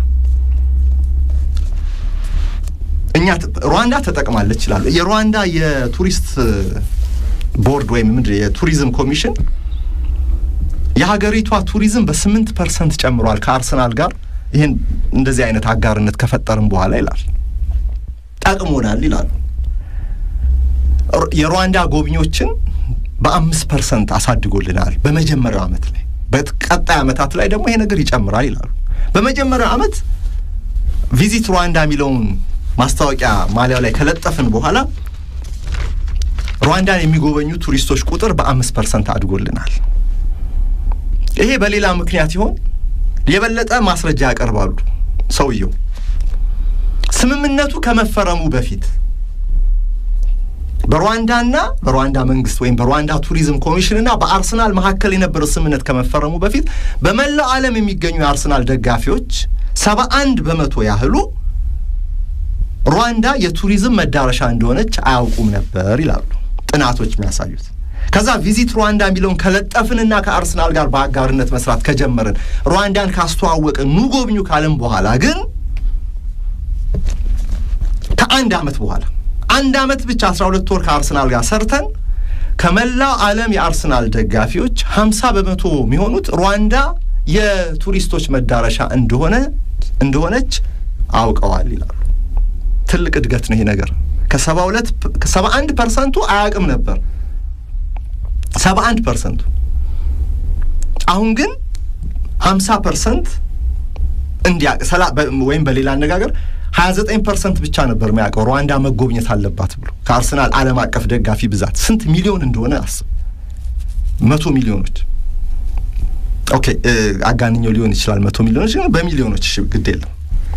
እኛ ሩዋንዳ ተጠቅማለች ይላሉ። የሩዋንዳ የቱሪስት ቦርድ ወይም ምንድን የቱሪዝም ኮሚሽን የሀገሪቷ ቱሪዝም በስምንት ፐርሰንት ጨምሯል ከአርሰናል ጋር ይህን እንደዚህ አይነት አጋርነት ከፈጠርም በኋላ ይላል ጠቅሞናል ይላሉ። የሩዋንዳ ጎብኚዎችን በአምስት ፐርሰንት አሳድጎልናል በመጀመሪያው ዓመት ላይ፣ በቀጣይ ዓመታት ላይ ደግሞ ይሄ ነገር ይጨምራል ይላሉ። በመጀመሪያው ዓመት ቪዚት ሩዋንዳ የሚለውን ማስታወቂያ ማሊያው ላይ ከለጠፍን በኋላ ሩዋንዳን የሚጎበኙ ቱሪስቶች ቁጥር በአምስት ፐርሰንት አድጎልናል። ይሄ በሌላ ምክንያት ይሆን? የበለጠ ማስረጃ ያቀርባሉ። ሰውየው ስምምነቱ ከመፈረሙ በፊት በሩዋንዳና በሩዋንዳ መንግስት ወይም በሩዋንዳ ቱሪዝም ኮሚሽንና በአርሰናል መካከል የነበረው ስምምነት ከመፈረሙ በፊት በመላው ዓለም የሚገኙ የአርሰናል ደጋፊዎች ሰባ አንድ በመቶ ያህሉ ሩዋንዳ የቱሪዝም መዳረሻ እንደሆነች አያውቁም ነበር ይላሉ ጥናቶች የሚያሳዩት። ከዛ ቪዚት ሩዋንዳ የሚለውን ከለጠፍንና ከአርሰናል ጋር በአጋርነት መስራት ከጀመርን ሩዋንዳን ካስተዋወቅን ኑ ጎብኙ ካልን በኋላ ግን ከአንድ ዓመት በኋላ አንድ ዓመት ብቻ አስራ ሁለት ወር ከአርሰናል ጋር ሰርተን ከመላው ዓለም የአርሰናል ደጋፊዎች ሀምሳ በመቶ የሚሆኑት ሩዋንዳ የቱሪስቶች መዳረሻ እንደሆነ እንደሆነች አውቀዋል ይላሉ። ትልቅ እድገት ነው ይሄ ነገር። ከሰባ ሁለት ከሰባ አንድ ፐርሰንቱ አያውቅም ነበር ሰባ አንድ ፐርሰንቱ አሁን ግን ሀምሳ ፐርሰንት እንዲያ ወይም በሌላ አነጋገር ሀያ ዘጠኝ ፐርሰንት ብቻ ነበር የሚያውቀው ሩዋንዳ መጎብኘት አለባት ብሎ ከአርሰናል ዓለም አቀፍ ደጋፊ ብዛት ስንት ሚሊዮን እንደሆነ አስብ። መቶ ሚሊዮኖች ኦኬ፣ አጋንኛው ሊሆን ይችላል። መቶ ሚሊዮኖች ግን በሚሊዮኖች እሺ፣ ግድ የለም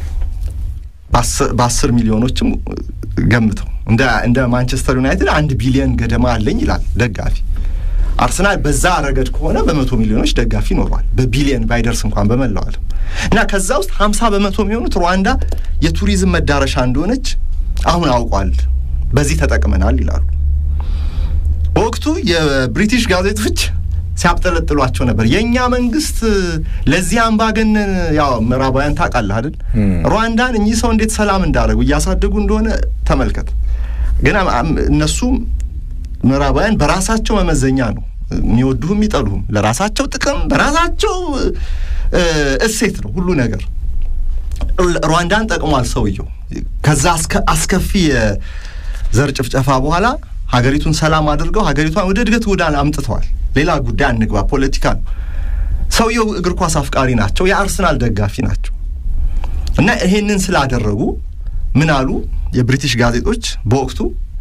በአስር ሚሊዮኖችም ገምተው እንደ ማንቸስተር ዩናይትድ አንድ ቢሊዮን ገደማ አለኝ ይላል ደጋፊ። አርሰናል በዛ ረገድ ከሆነ በመቶ ሚሊዮኖች ደጋፊ ይኖረዋል። በቢሊየን ባይደርስ እንኳን በመላው ዓለም እና ከዛ ውስጥ ሀምሳ በመቶ የሚሆኑት ሩዋንዳ የቱሪዝም መዳረሻ እንደሆነች አሁን አውቋል። በዚህ ተጠቅመናል ይላሉ። በወቅቱ የብሪቲሽ ጋዜጦች ሲያብጠለጥሏቸው ነበር። የእኛ መንግስት ለዚህ አምባገነን ያው ምዕራባውያን ታውቃለህ አይደል? ሩዋንዳን እኚህ ሰው እንዴት ሰላም እንዳደረጉ እያሳደጉ እንደሆነ ተመልከት። ግን እነሱም ምዕራባውያን በራሳቸው መመዘኛ ነው የሚወዱህም የሚጠሉህም፣ ለራሳቸው ጥቅም በራሳቸው እሴት ነው ሁሉ ነገር። ሩዋንዳን ጠቅሟል ሰውየው። ከዛ አስከፊ የዘር ጭፍጨፋ በኋላ ሀገሪቱን ሰላም አድርገው ሀገሪቷን ወደ እድገት ጎዳና አምጥተዋል። ሌላ ጉዳይ አንግባ፣ ፖለቲካ ነው። ሰውየው እግር ኳስ አፍቃሪ ናቸው፣ የአርሰናል ደጋፊ ናቸው። እና ይሄንን ስላደረጉ ምን አሉ የብሪቲሽ ጋዜጦች በወቅቱ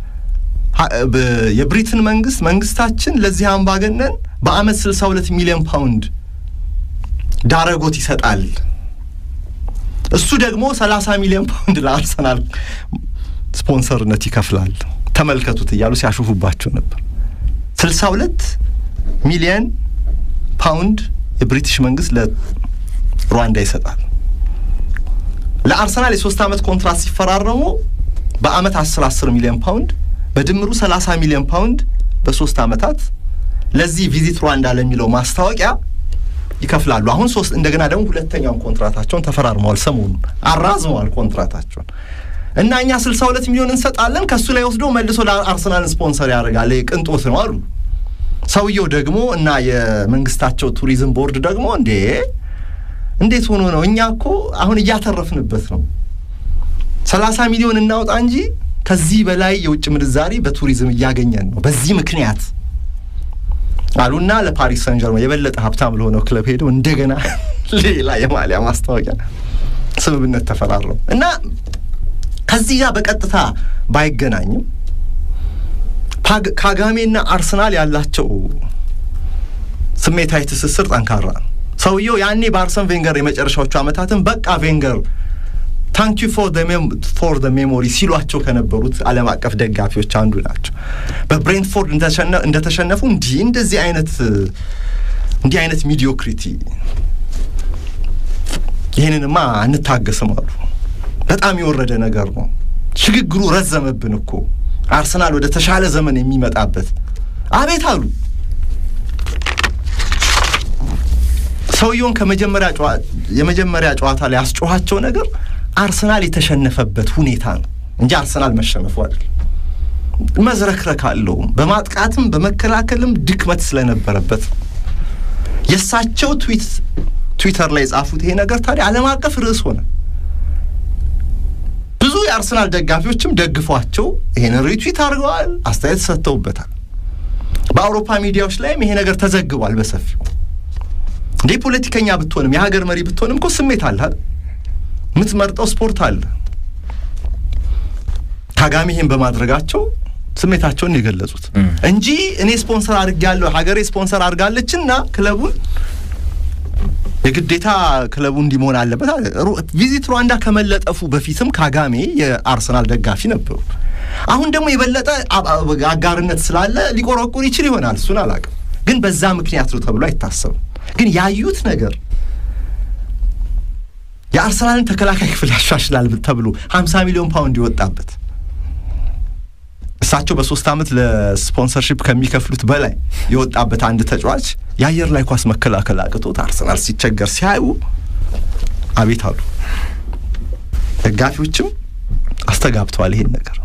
የብሪትን መንግስት መንግስታችን ለዚህ አምባገነን በአመት 62 ሚሊዮን ፓውንድ ዳረጎት ይሰጣል፣ እሱ ደግሞ 30 ሚሊዮን ፓውንድ ለአርሰናል ስፖንሰርነት ይከፍላል። ተመልከቱት እያሉ ሲያሹፉባቸው ነበር። 62 ሚሊዮን ፓውንድ የብሪቲሽ መንግስት ለሩዋንዳ ይሰጣል። ለአርሰናል የሶስት ዓመት ኮንትራት ሲፈራረሙ በአመት 10 10 ሚሊዮን ፓውንድ በድምሩ 30 ሚሊዮን ፓውንድ በሶስት ዓመታት ለዚህ ቪዚት ሩዋንዳ ለሚለው ማስታወቂያ ይከፍላሉ። አሁን ሶስት እንደገና ደግሞ ሁለተኛውን ኮንትራታቸውን ተፈራርመዋል። ሰሞኑን አራዝመዋል ኮንትራታቸውን እና እኛ 62 ሚሊዮን እንሰጣለን ከእሱ ላይ ወስዶ መልሶ ለአርሰናል ስፖንሰር ያደርጋል። ቅንጦት ነው አሉ። ሰውየው ደግሞ እና የመንግስታቸው ቱሪዝም ቦርድ ደግሞ እንዴ እንዴት ሆኖ ነው? እኛ እኮ አሁን እያተረፍንበት ነው። 30 ሚሊዮን እናውጣ እንጂ ከዚህ በላይ የውጭ ምንዛሪ በቱሪዝም እያገኘን ነው። በዚህ ምክንያት አሉና ለፓሪስ ሰን ጀርመን የበለጠ ሀብታም ለሆነው ክለብ ሄደው እንደገና ሌላ የማሊያ ማስታወቂያ ስምምነት ተፈራረሙ እና ከዚህ ጋር በቀጥታ ባይገናኝም ካጋሜና አርሰናል ያላቸው ስሜታዊ ትስስር ጠንካራ ነው። ሰውየው ያኔ በአርሰን ቬንገር የመጨረሻዎቹ ዓመታትን በቃ ቬንገር ታንክ ዩ ፎር ደ ሜሞሪ ሲሏቸው ከነበሩት ዓለም አቀፍ ደጋፊዎች አንዱ ናቸው። በብሬንትፎርድ እንደተሸነፉ እንዲህ እንደዚህ አይነት እንዲህ አይነት ሚዲዮክሪቲ ይህንንማ አንታገስም አሉ። በጣም የወረደ ነገር ነው። ሽግግሩ ረዘመብን እኮ አርሰናል ወደ ተሻለ ዘመን የሚመጣበት አቤት አሉ። ሰውየውን ከመጀመሪያ የመጀመሪያ ጨዋታ ላይ ያስጮኋቸው ነገር አርሰናል የተሸነፈበት ሁኔታ ነው እንጂ አርሰናል መሸነፉ አይደለም። መዝረክረክ አለውም በማጥቃትም በመከላከልም ድክመት ስለነበረበት የእሳቸው ትዊት ትዊተር ላይ የጻፉት ይሄ ነገር ታዲያ ዓለም አቀፍ ርዕስ ሆነ። ብዙ የአርሰናል ደጋፊዎችም ደግፏቸው ይሄን ሪትዊት አድርገዋል፣ አስተያየት ሰጥተውበታል። በአውሮፓ ሚዲያዎች ላይም ይሄ ነገር ተዘግቧል በሰፊው እንዴ ፖለቲከኛ ብትሆንም የሀገር መሪ ብትሆንም እኮ ስሜት አለ፣ የምትመርጠው ስፖርት አለ። ካጋሜ ይሄን በማድረጋቸው ስሜታቸውን የገለጹት እንጂ እኔ ስፖንሰር አድርጌያለሁ ሀገሬ ስፖንሰር አድርጋለችና ክለቡን የግዴታ ክለቡ እንዲህ መሆን አለበት። ቪዚት ሩዋንዳ ከመለጠፉ በፊትም ካጋሜ የአርሰናል ደጋፊ ነበሩ። አሁን ደግሞ የበለጠ አጋርነት ስላለ ሊቆረቁር ይችል ይሆናል። እሱን አላውቅም፣ ግን በዛ ምክንያት ነው ተብሎ አይታሰብም። ግን ያዩት ነገር የአርሰናልን ተከላካይ ክፍል ያሻሽላል ተብሎ 50 ሚሊዮን ፓውንድ ይወጣበት እሳቸው በሶስት ዓመት ለስፖንሰርሺፕ ከሚከፍሉት በላይ የወጣበት አንድ ተጫዋች የአየር ላይ ኳስ መከላከል አቅቶት አርሰናል ሲቸገር ሲያዩ አቤት አሉ። ደጋፊዎችም አስተጋብተዋል ይሄን ነገር።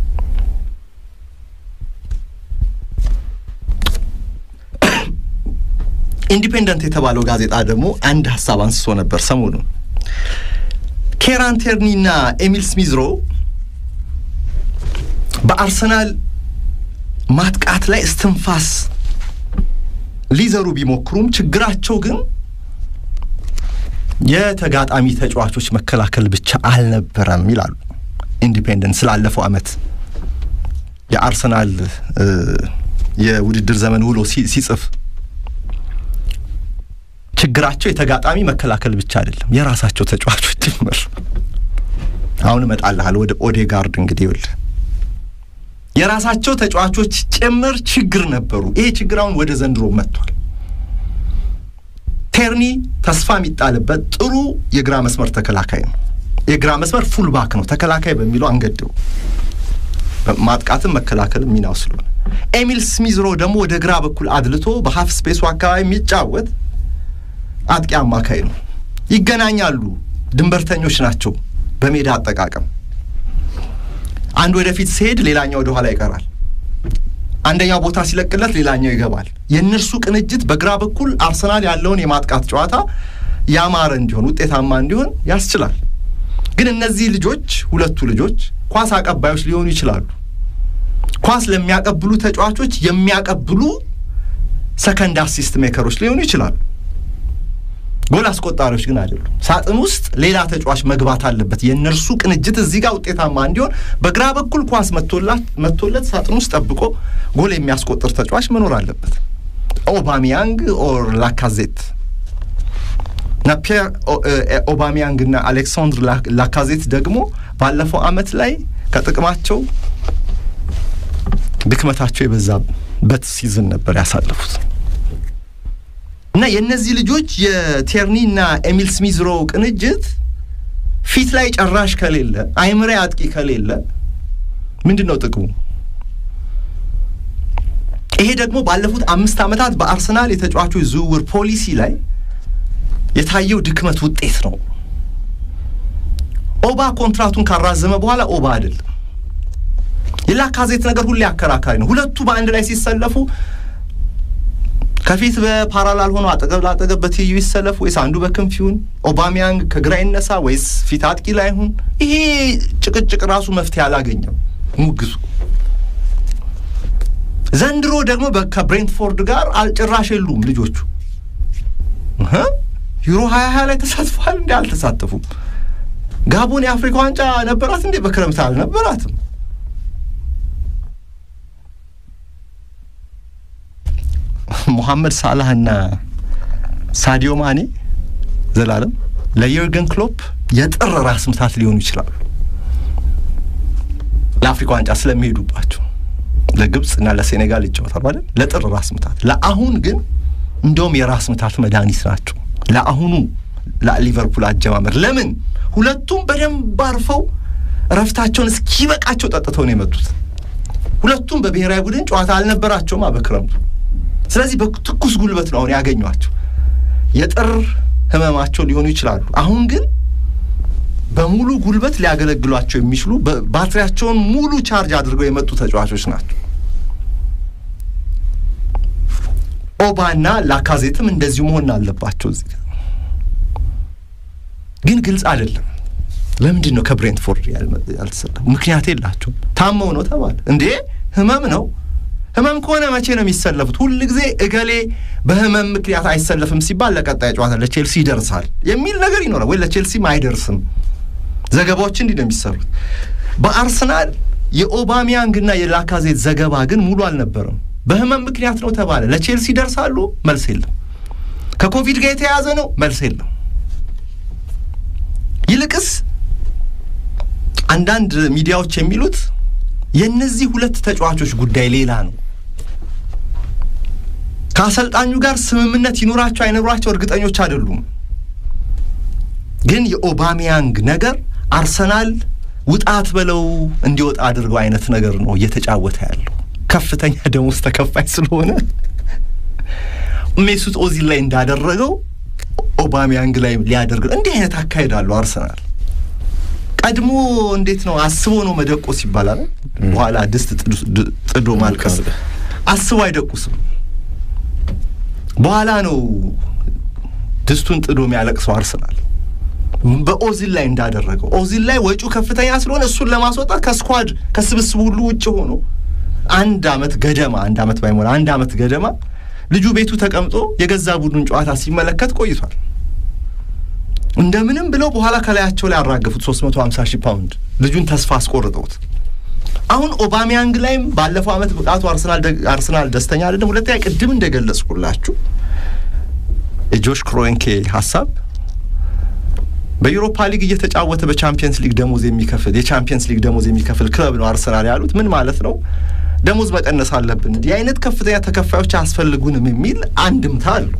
ኢንዲፔንደንት የተባለው ጋዜጣ ደግሞ አንድ ሀሳብ አንስቶ ነበር ሰሞኑን ኬራን ቴርኒና ኤሚል ስሚዝሮ በአርሰናል ማጥቃት ላይ እስትንፋስ ሊዘሩ ቢሞክሩም ችግራቸው ግን የተጋጣሚ ተጫዋቾች መከላከል ብቻ አልነበረም ይላሉ። ኢንዲፔንደንት ስላለፈው ዓመት የአርሰናል የውድድር ዘመን ውሎ ሲጽፍ ችግራቸው የተጋጣሚ መከላከል ብቻ አይደለም፣ የራሳቸው ተጫዋቾች ጭምር። አሁን እመጣልሃል ወደ ኦዴጋርድ እንግዲህ ይኸውልህ የራሳቸው ተጫዋቾች ጭምር ችግር ነበሩ። ይሄ ችግር አሁን ወደ ዘንድሮ መጥቷል። ቴርኒ ተስፋ የሚጣልበት ጥሩ የግራ መስመር ተከላካይ ነው። የግራ መስመር ፉልባክ ነው። ተከላካይ በሚለው አንገደው ማጥቃትም መከላከልም ሚናው ስለሆነ፣ ኤሚል ስሚዝሮ ደግሞ ወደ ግራ በኩል አድልቶ በሀፍ ስፔሱ አካባቢ የሚጫወት አጥቂ አማካይ ነው። ይገናኛሉ። ድንበርተኞች ናቸው በሜዳ አጠቃቀም አንድ ወደፊት ሲሄድ ሌላኛው ወደ ኋላ ይቀራል። አንደኛው ቦታ ሲለቅለት ሌላኛው ይገባል። የእነርሱ ቅንጅት በግራ በኩል አርሰናል ያለውን የማጥቃት ጨዋታ ያማረ እንዲሆን ውጤታማ እንዲሆን ያስችላል። ግን እነዚህ ልጆች ሁለቱ ልጆች ኳስ አቀባዮች ሊሆኑ ይችላሉ። ኳስ ለሚያቀብሉ ተጫዋቾች የሚያቀብሉ ሰከንድ አሲስት ሜከሮች ሊሆኑ ይችላሉ። ጎል አስቆጣሪዎች ግን አይደሉም። ሳጥን ውስጥ ሌላ ተጫዋች መግባት አለበት። የእነርሱ ቅንጅት እዚህ ጋር ውጤታማ እንዲሆን በግራ በኩል ኳስ መቶለት ሳጥን ውስጥ ጠብቆ ጎል የሚያስቆጥር ተጫዋች መኖር አለበት። ኦባሚያንግ ኦር ላካዜት እና ፒየር ኦባሚያንግ እና አሌክሳንድር ላካዜት ደግሞ ባለፈው ዓመት ላይ ከጥቅማቸው ድክመታቸው የበዛበት ሲዝን ነበር ያሳለፉት። እና የእነዚህ ልጆች የቴርኒ እና ኤሚል ስሚዝሮ ቅንጅት ፊት ላይ ጨራሽ ከሌለ አይምሬ አጥቂ ከሌለ ምንድን ነው ጥቅሙ? ይሄ ደግሞ ባለፉት አምስት ዓመታት በአርሰናል የተጫዋቾች ዝውውር ፖሊሲ ላይ የታየው ድክመት ውጤት ነው። ኦባ ኮንትራቱን ካራዘመ በኋላ ኦባ አይደለም። የላካዜት ነገር ሁሌ አከራካሪ ነው። ሁለቱ በአንድ ላይ ሲሰለፉ ከፊት በፓራላል ሆኖ አጠገብ ላጠገብ በትይዩ ይሰለፍ ወይስ አንዱ በክንፍ ይሁን? ኦባሚያንግ ከግራ ይነሳ ወይስ ፊት አጥቂ ላይ ይሁን? ይሄ ጭቅጭቅ ራሱ መፍትሄ አላገኘም ሙግሱ። ዘንድሮ ደግሞ ከብሬንትፎርድ ጋር አልጭራሽ የሉም ልጆቹ። ዩሮ ሀያ ሀያ ላይ ተሳትፏል እንዴ? አልተሳተፉም። ጋቦን የአፍሪካ ዋንጫ ነበራት እንዴ? በክረምት አልነበራትም። ሞሐመድ ሳላህና ሳዲዮ ማኔ ዘላለም ለዩርገን ክሎፕ የጥር ራስ ምታት ሊሆኑ ይችላሉ። ለአፍሪካ ዋንጫ ስለሚሄዱባቸው ለግብፅ እና ለሴኔጋል ይጫወታሉ አይደል? ለጥር ራስ ምታት። ለአሁን ግን እንደውም የራስ ምታት መድኃኒት ናቸው። ለአሁኑ ለሊቨርፑል አጀማመር ለምን ሁለቱም በደንብ አርፈው እረፍታቸውን እስኪበቃቸው ጠጥተው ነው የመጡት። ሁለቱም በብሔራዊ ቡድን ጨዋታ አልነበራቸውማ በክረምቱ። ስለዚህ በትኩስ ጉልበት ነው አሁን ያገኟቸው። የጥር ህመማቸው ሊሆኑ ይችላሉ። አሁን ግን በሙሉ ጉልበት ሊያገለግሏቸው የሚችሉ ባትሪያቸውን ሙሉ ቻርጅ አድርገው የመጡ ተጫዋቾች ናቸው። ኦባና ላካዜትም እንደዚሁ መሆን አለባቸው። እዚህ ግን ግልጽ አይደለም። ለምንድን ነው ከብሬንትፎርድ ያልተሰለፉ? ምክንያት የላቸውም። ታመው ነው ተባለ እንዴ? ህመም ነው ህመም ከሆነ መቼ ነው የሚሰለፉት? ሁል ጊዜ እገሌ በህመም ምክንያት አይሰለፍም ሲባል ለቀጣይ ጨዋታ ለቼልሲ ይደርሳል የሚል ነገር ይኖራል ወይ ለቼልሲም አይደርስም። ዘገባዎች እንዲህ ነው የሚሰሩት። በአርሰናል የኦባሚያንግና የላካዜት ዘገባ ግን ሙሉ አልነበረም። በህመም ምክንያት ነው ተባለ። ለቼልሲ ይደርሳሉ፣ መልስ የለም። ከኮቪድ ጋር የተያያዘ ነው፣ መልስ የለም። ይልቅስ አንዳንድ ሚዲያዎች የሚሉት የእነዚህ ሁለት ተጫዋቾች ጉዳይ ሌላ ነው። ከአሰልጣኙ ጋር ስምምነት ይኑራቸው አይኖራቸው እርግጠኞች አይደሉም። ግን የኦባሚያንግ ነገር አርሰናል ውጣት በለው እንዲወጣ አድርገው አይነት ነገር ነው እየተጫወተ ያለው። ከፍተኛ ደሞዝ ተከፋይ ስለሆነ ሜሱት ኦዚል ላይ እንዳደረገው ኦባሚያንግ ላይ ሊያደርግ እንዲህ አይነት አካሄድ አለው አርሰናል። ቀድሞ እንዴት ነው አስቦ ነው መደቆስ ይባላል። በኋላ ድስት ጥዶ ማልቀስ አስቦ አይደቁስም። በኋላ ነው ድስቱን ጥዶ የሚያለቅሰው አርሰናል በኦዚል ላይ እንዳደረገው። ኦዚል ላይ ወጪው ከፍተኛ ስለሆነ እሱን ለማስወጣት ከስኳድ ከስብስቡ ሁሉ ውጭ ሆኖ አንድ አመት ገደማ አንድ አመት ባይሞላ አንድ አመት ገደማ ልጁ ቤቱ ተቀምጦ የገዛ ቡድኑን ጨዋታ ሲመለከት ቆይቷል። እንደምንም ብለው በኋላ ከላያቸው ላይ ያራገፉት 350 ሺህ ፓውንድ ልጁን ተስፋ አስቆርጠውት አሁን ኦባሚያንግ ላይም ባለፈው አመት ብቃቱ አርሰናል ደስተኛ አይደለም። ሁለተኛ ቅድም እንደገለጽኩላችሁ የጆሽ ክሮንኬ ሀሳብ በዩሮፓ ሊግ እየተጫወተ በቻምፒየንስ ሊግ ደሞዝ የሚከፍል የቻምፒየንስ ሊግ ደሞዝ የሚከፍል ክለብ ነው አርሰናል ያሉት። ምን ማለት ነው? ደሞዝ መቀነስ አለብን፣ እንዲህ አይነት ከፍተኛ ተከፋዮች አያስፈልጉንም የሚል አንድምታ አለው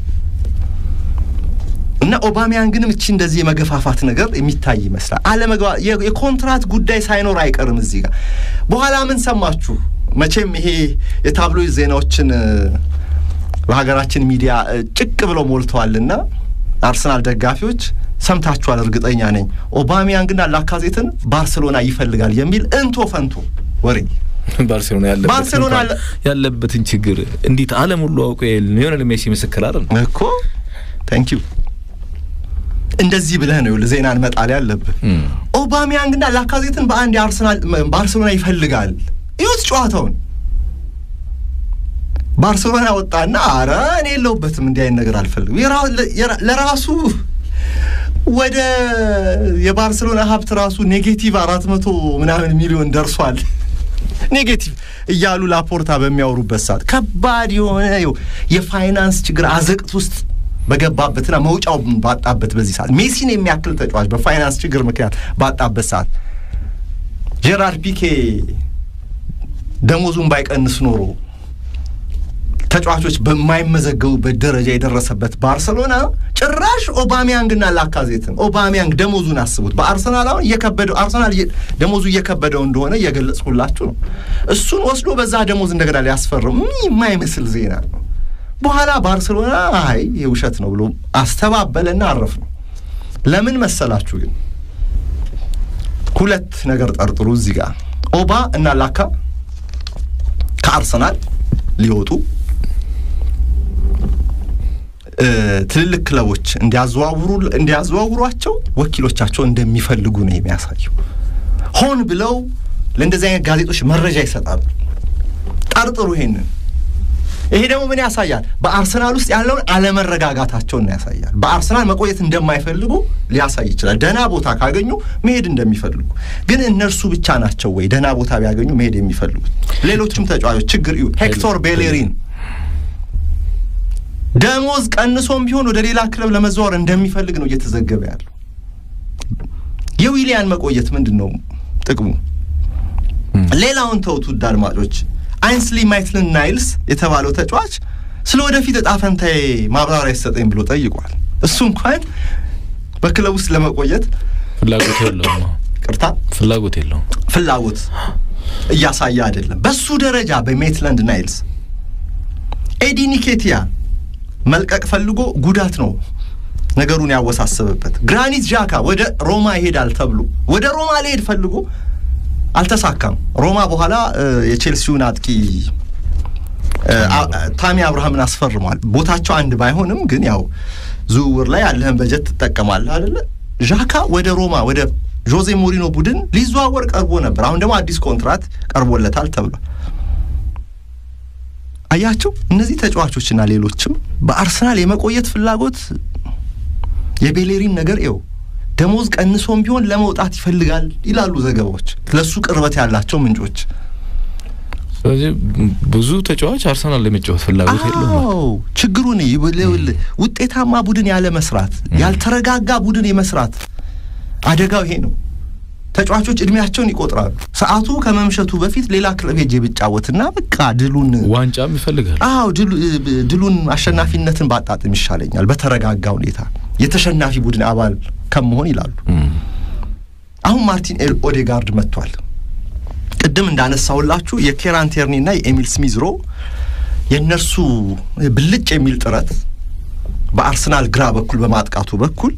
እና ኦባሚያንግንም እቺ እንደዚህ የመገፋፋት ነገር የሚታይ ይመስላል። አለመግባ የኮንትራት ጉዳይ ሳይኖር አይቀርም እዚህ ጋር። በኋላ ምን ሰማችሁ? መቼም ይሄ የታብሎይድ ዜናዎችን በሀገራችን ሚዲያ ጭቅ ብለው ሞልተዋልና አርሰናል ደጋፊዎች ሰምታችኋል፣ እርግጠኛ ነኝ። ኦባሚያንግና ላካዜትን ባርሴሎና ይፈልጋል የሚል እንቶ ፈንቶ ወሬ ባርሴሎና ባርሴሎና ያለበትን ችግር እንዴት ዓለም ሁሉ አውቆ ሊዮኔል ሜሲ ምስክር አይደል እኮ ታንክ ዩ እንደዚህ ብለህ ነው ዜናን መጣል ያለብህ። ኦባሚያንግና ላካዜትን በአንድ የአርሰናል ባርሴሎና ይፈልጋል። ይሁት ጨዋታውን ባርሴሎና ወጣና አረ እኔ የለሁበትም እንዲህ አይነት ነገር አልፈልግም። ለራሱ ወደ የባርሴሎና ሀብት ራሱ ኔጌቲቭ አራት መቶ ምናምን ሚሊዮን ደርሷል። ኔጌቲቭ እያሉ ላፖርታ በሚያወሩበት ሰዓት ከባድ የሆነ የፋይናንስ ችግር አዘቅት ውስጥ በገባበትና መውጫው ባጣበት በዚህ ሰዓት ሜሲን የሚያክል ተጫዋች በፋይናንስ ችግር ምክንያት ባጣበት ሰዓት ጄራርድ ፒኬ ደሞዙን ባይቀንስ ኖሮ ተጫዋቾች በማይመዘገቡበት ደረጃ የደረሰበት ባርሰሎና ጭራሽ ኦባሚያንግና ላካዜትን ኦባሚያንግ ደሞዙን አስቡት። በአርሰናል አሁን እየከበደው አርሰናል ደሞዙ እየከበደው እንደሆነ እየገለጽኩላችሁ ነው። እሱን ወስዶ በዛ ደሞዝ እንደገና ሊያስፈርም የማይመስል ዜና ነው። በኋላ ባርሰሎና አይ የውሸት ነው ብሎ አስተባበለና አረፍ ነው። ለምን መሰላችሁ ግን ሁለት ነገር ጠርጥሩ እዚህ ጋር ኦባ እና ላካ ከአርሰናል ሊወጡ ትልልቅ ክለቦች እንዲያዘዋውሩ እንዲያዘዋውሯቸው ወኪሎቻቸው እንደሚፈልጉ ነው የሚያሳየው። ሆን ብለው ለእንደዚህ አይነት ጋዜጦች መረጃ ይሰጣሉ። ጠርጥሩ ይሄንን። ይሄ ደግሞ ምን ያሳያል? በአርሰናል ውስጥ ያለውን አለመረጋጋታቸውን ያሳያል። በአርሰናል መቆየት እንደማይፈልጉ ሊያሳይ ይችላል። ደህና ቦታ ካገኙ መሄድ እንደሚፈልጉ። ግን እነርሱ ብቻ ናቸው ወይ ደህና ቦታ ቢያገኙ መሄድ የሚፈልጉት? ሌሎችም ተጫዋቾች ችግር እዩ። ሄክቶር ቤሌሪን ደሞዝ ቀንሶም ቢሆን ወደ ሌላ ክለብ ለመዘዋወር እንደሚፈልግ ነው እየተዘገበ ያለው። የዊሊያን መቆየት ምንድን ነው ጥቅሙ? ሌላውን ተውት ውድ አድማጮች። አይንስሊ ማይትልን ናይልስ የተባለው ተጫዋች ስለ ወደፊት እጣ ፈንታዬ ማብራሪያ ይሰጠኝ ብሎ ጠይቋል። እሱ እንኳን በክለብ ውስጥ ለመቆየት ፍላጎት የለውም። ቅርታ ፍላጎት የለውም። ፍላጎት እያሳየ አይደለም። በሱ ደረጃ በሜትላንድ ናይልስ ኤዲ ኒኬቲያ መልቀቅ ፈልጎ ጉዳት ነው ነገሩን ያወሳሰበበት። ግራኒት ዣካ ወደ ሮማ ይሄዳል ተብሎ ወደ ሮማ ሊሄድ ፈልጎ አልተሳካም። ሮማ በኋላ የቼልሲውን አጥቂ ታሚ አብርሃምን አስፈርሟል። ቦታቸው አንድ ባይሆንም ግን ያው ዝውውር ላይ ያለህን በጀት ትጠቀማለህ አይደለ? ዣካ ወደ ሮማ ወደ ዦዜ ሞሪኖ ቡድን ሊዘዋወር ቀርቦ ነበር። አሁን ደግሞ አዲስ ኮንትራት ቀርቦለታል ተብሏል። አያቸው እነዚህ ተጫዋቾችና ሌሎችም በአርሰናል የመቆየት ፍላጎት የቤሌሪን ነገር ው ደሞዝ ቀንሶም ቢሆን ለመውጣት ይፈልጋል ይላሉ ዘገባዎች፣ ለሱ ቅርበት ያላቸው ምንጮች። ስለዚህ ብዙ ተጫዋች አርሰናል ለመጫወት ፍላጎት የለውም። ችግሩን ውጤታማ ቡድን ያለ መስራት፣ ያልተረጋጋ ቡድን የመስራት አደጋው ይሄ ነው። ተጫዋቾች እድሜያቸውን ይቆጥራሉ። ሰዓቱ ከመምሸቱ በፊት ሌላ ክለብ ሄጄ ብጫወትና በቃ ድሉን ዋንጫም ይፈልጋል። አዎ ድሉን አሸናፊነትን ባጣጥም ይሻለኛል በተረጋጋ ሁኔታ የተሸናፊ ቡድን አባል ከመሆን ይላሉ። አሁን ማርቲን ኦዴጋርድ መጥቷል። ቅድም እንዳነሳሁላችሁ የኬራን ቴርኒና የኤሚል ስሚዝሮ የእነርሱ ብልጭ የሚል ጥረት በአርሰናል ግራ በኩል በማጥቃቱ በኩል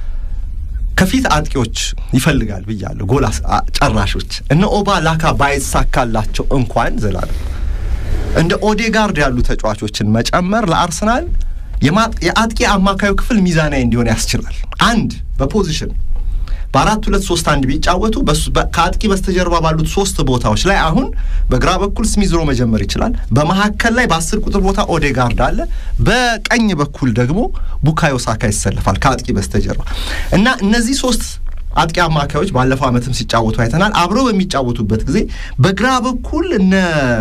ከፊት አጥቂዎች ይፈልጋል ብያለሁ። ጎል ጨራሾች እነ ኦባ ላካ ባይሳካላቸው እንኳን ዘላለም እንደ ኦዴጋርድ ያሉ ተጫዋቾችን መጨመር ለአርሰናል የአጥቂ አማካዩ ክፍል ሚዛናዊ እንዲሆን ያስችላል። አንድ በፖዚሽን በአራት ሁለት ሶስት አንድ ቢጫወቱ ከአጥቂ በስተጀርባ ባሉት ሶስት ቦታዎች ላይ አሁን በግራ በኩል ስሚዝሮ መጀመር ይችላል። በመካከል ላይ በአስር ቁጥር ቦታ ኦዴጋርድ አለ። በቀኝ በኩል ደግሞ ቡካዮ ሳካ ይሰለፋል ከአጥቂ በስተጀርባ እና እነዚህ ሶስት አጥቂ አማካዮች ባለፈው ዓመትም ሲጫወቱ አይተናል። አብረው በሚጫወቱበት ጊዜ በግራ በኩል እነ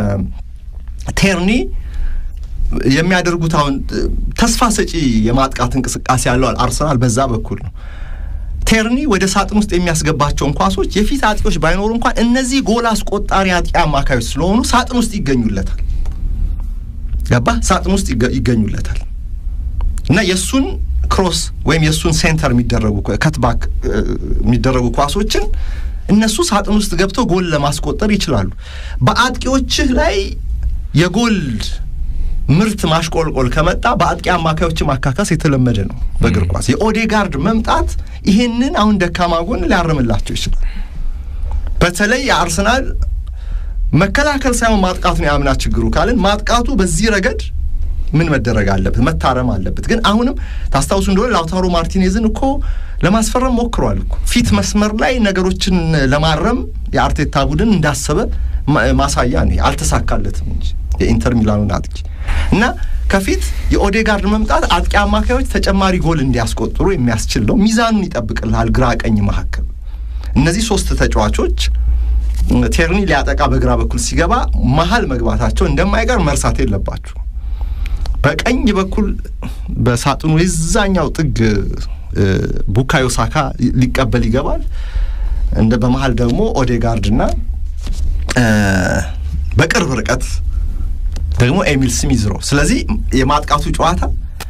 ቴርኒ የሚያደርጉት አሁን ተስፋ ሰጪ የማጥቃት እንቅስቃሴ ያለው አርሰናል በዛ በኩል ነው። ቴርኒ ወደ ሳጥን ውስጥ የሚያስገባቸውን ኳሶች የፊት አጥቂዎች ባይኖሩ እንኳን እነዚህ ጎል አስቆጣሪ አጥቂ አማካዮች ስለሆኑ ሳጥን ውስጥ ይገኙለታል። ገባ ሳጥን ውስጥ ይገኙለታል እና የእሱን ክሮስ ወይም የእሱን ሴንተር የሚደረጉ ከትባክ የሚደረጉ ኳሶችን እነሱ ሳጥን ውስጥ ገብተው ጎል ለማስቆጠር ይችላሉ። በአጥቂዎችህ ላይ የጎል ምርት ማሽቆልቆል ከመጣ በአጥቂ አማካዮች ማካካስ የተለመደ ነው በእግር ኳስ። የኦዴጋርድ መምጣት ይሄንን አሁን ደካማ ጎን ሊያርምላቸው ይችላል። በተለይ የአርሰናል መከላከል ሳይሆን ማጥቃቱ ነው የአምና ችግሩ ካልን ማጥቃቱ በዚህ ረገድ ምን መደረግ አለበት? መታረም አለበት። ግን አሁንም ታስታውሱ እንደሆነ ላውታሮ ማርቲኔዝን እኮ ለማስፈረም ሞክሯል እኮ ፊት መስመር ላይ ነገሮችን ለማረም የአርቴታ ቡድን እንዳሰበ ማሳያ ነው። አልተሳካለትም እንጂ የኢንተር ሚላኑን አጥቂ እና ከፊት የኦዴጋርድ መምጣት አጥቂ አማካዮች ተጨማሪ ጎል እንዲያስቆጥሩ የሚያስችል ነው። ሚዛኑን ይጠብቅልሃል ግራ ቀኝ መካከል እነዚህ ሶስት ተጫዋቾች ቴርኒ ሊያጠቃ በግራ በኩል ሲገባ መሀል መግባታቸው እንደማይቀር መርሳት የለባችሁ። በቀኝ በኩል በሳጥኑ የዛኛው ጥግ ቡካዮ ሳካ ሊቀበል ይገባል። እንደ በመሀል ደግሞ ኦዴጋርድና በቅርብ ርቀት ደግሞ ኤሚል ስሚዝሮ። ስለዚህ የማጥቃቱ ጨዋታ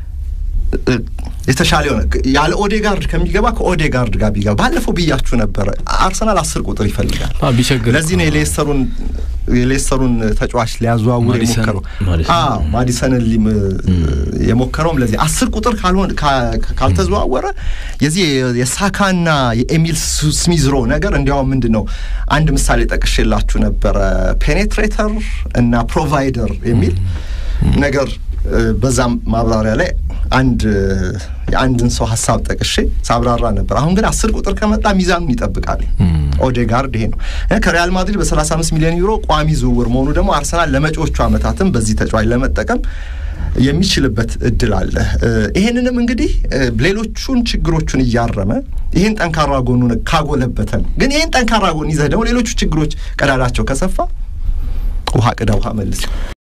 የተሻለ የሆነ ያለ ኦዴጋርድ ከሚገባ ከኦዴጋርድ ጋር ቢገባ ባለፈው ብያችሁ ነበረ። አርሰናል አስር ቁጥር ይፈልጋል። ለዚህ ነው የሌስተሩን የሌስተሩን ተጫዋች ሊያዘዋውር የሞከረው ማዲሰንን የሞከረውም ለዚህ አስር ቁጥር ካልሆን ካልተዘዋወረ የዚህ የሳካና የኤሚል ስሚዝሮ ነገር እንዲያውም ምንድን ነው አንድ ምሳሌ ጠቅሼላችሁ ነበረ ፔኔትሬተር እና ፕሮቫይደር የሚል ነገር በዛም ማብራሪያ ላይ አንድ የአንድን ሰው ሀሳብ ጠቅሼ ሳብራራ ነበር። አሁን ግን አስር ቁጥር ከመጣ ሚዛኑን ይጠብቃል። ኦዴጋርድ ይሄ ነው። ከሪያል ማድሪድ በ35 ሚሊዮን ዩሮ ቋሚ ዝውውር መሆኑ ደግሞ አርሰናል ለመጪዎቹ ዓመታትም በዚህ ተጫዋች ለመጠቀም የሚችልበት እድል አለ። ይሄንንም እንግዲህ ሌሎቹን ችግሮቹን እያረመ ይህን ጠንካራ ጎኑን ካጎለበተ ነው። ግን ይህን ጠንካራ ጎን ይዘህ ደግሞ ሌሎቹ ችግሮች ቀዳዳቸው ከሰፋ ውሃ ቅዳ ውሃ መልስ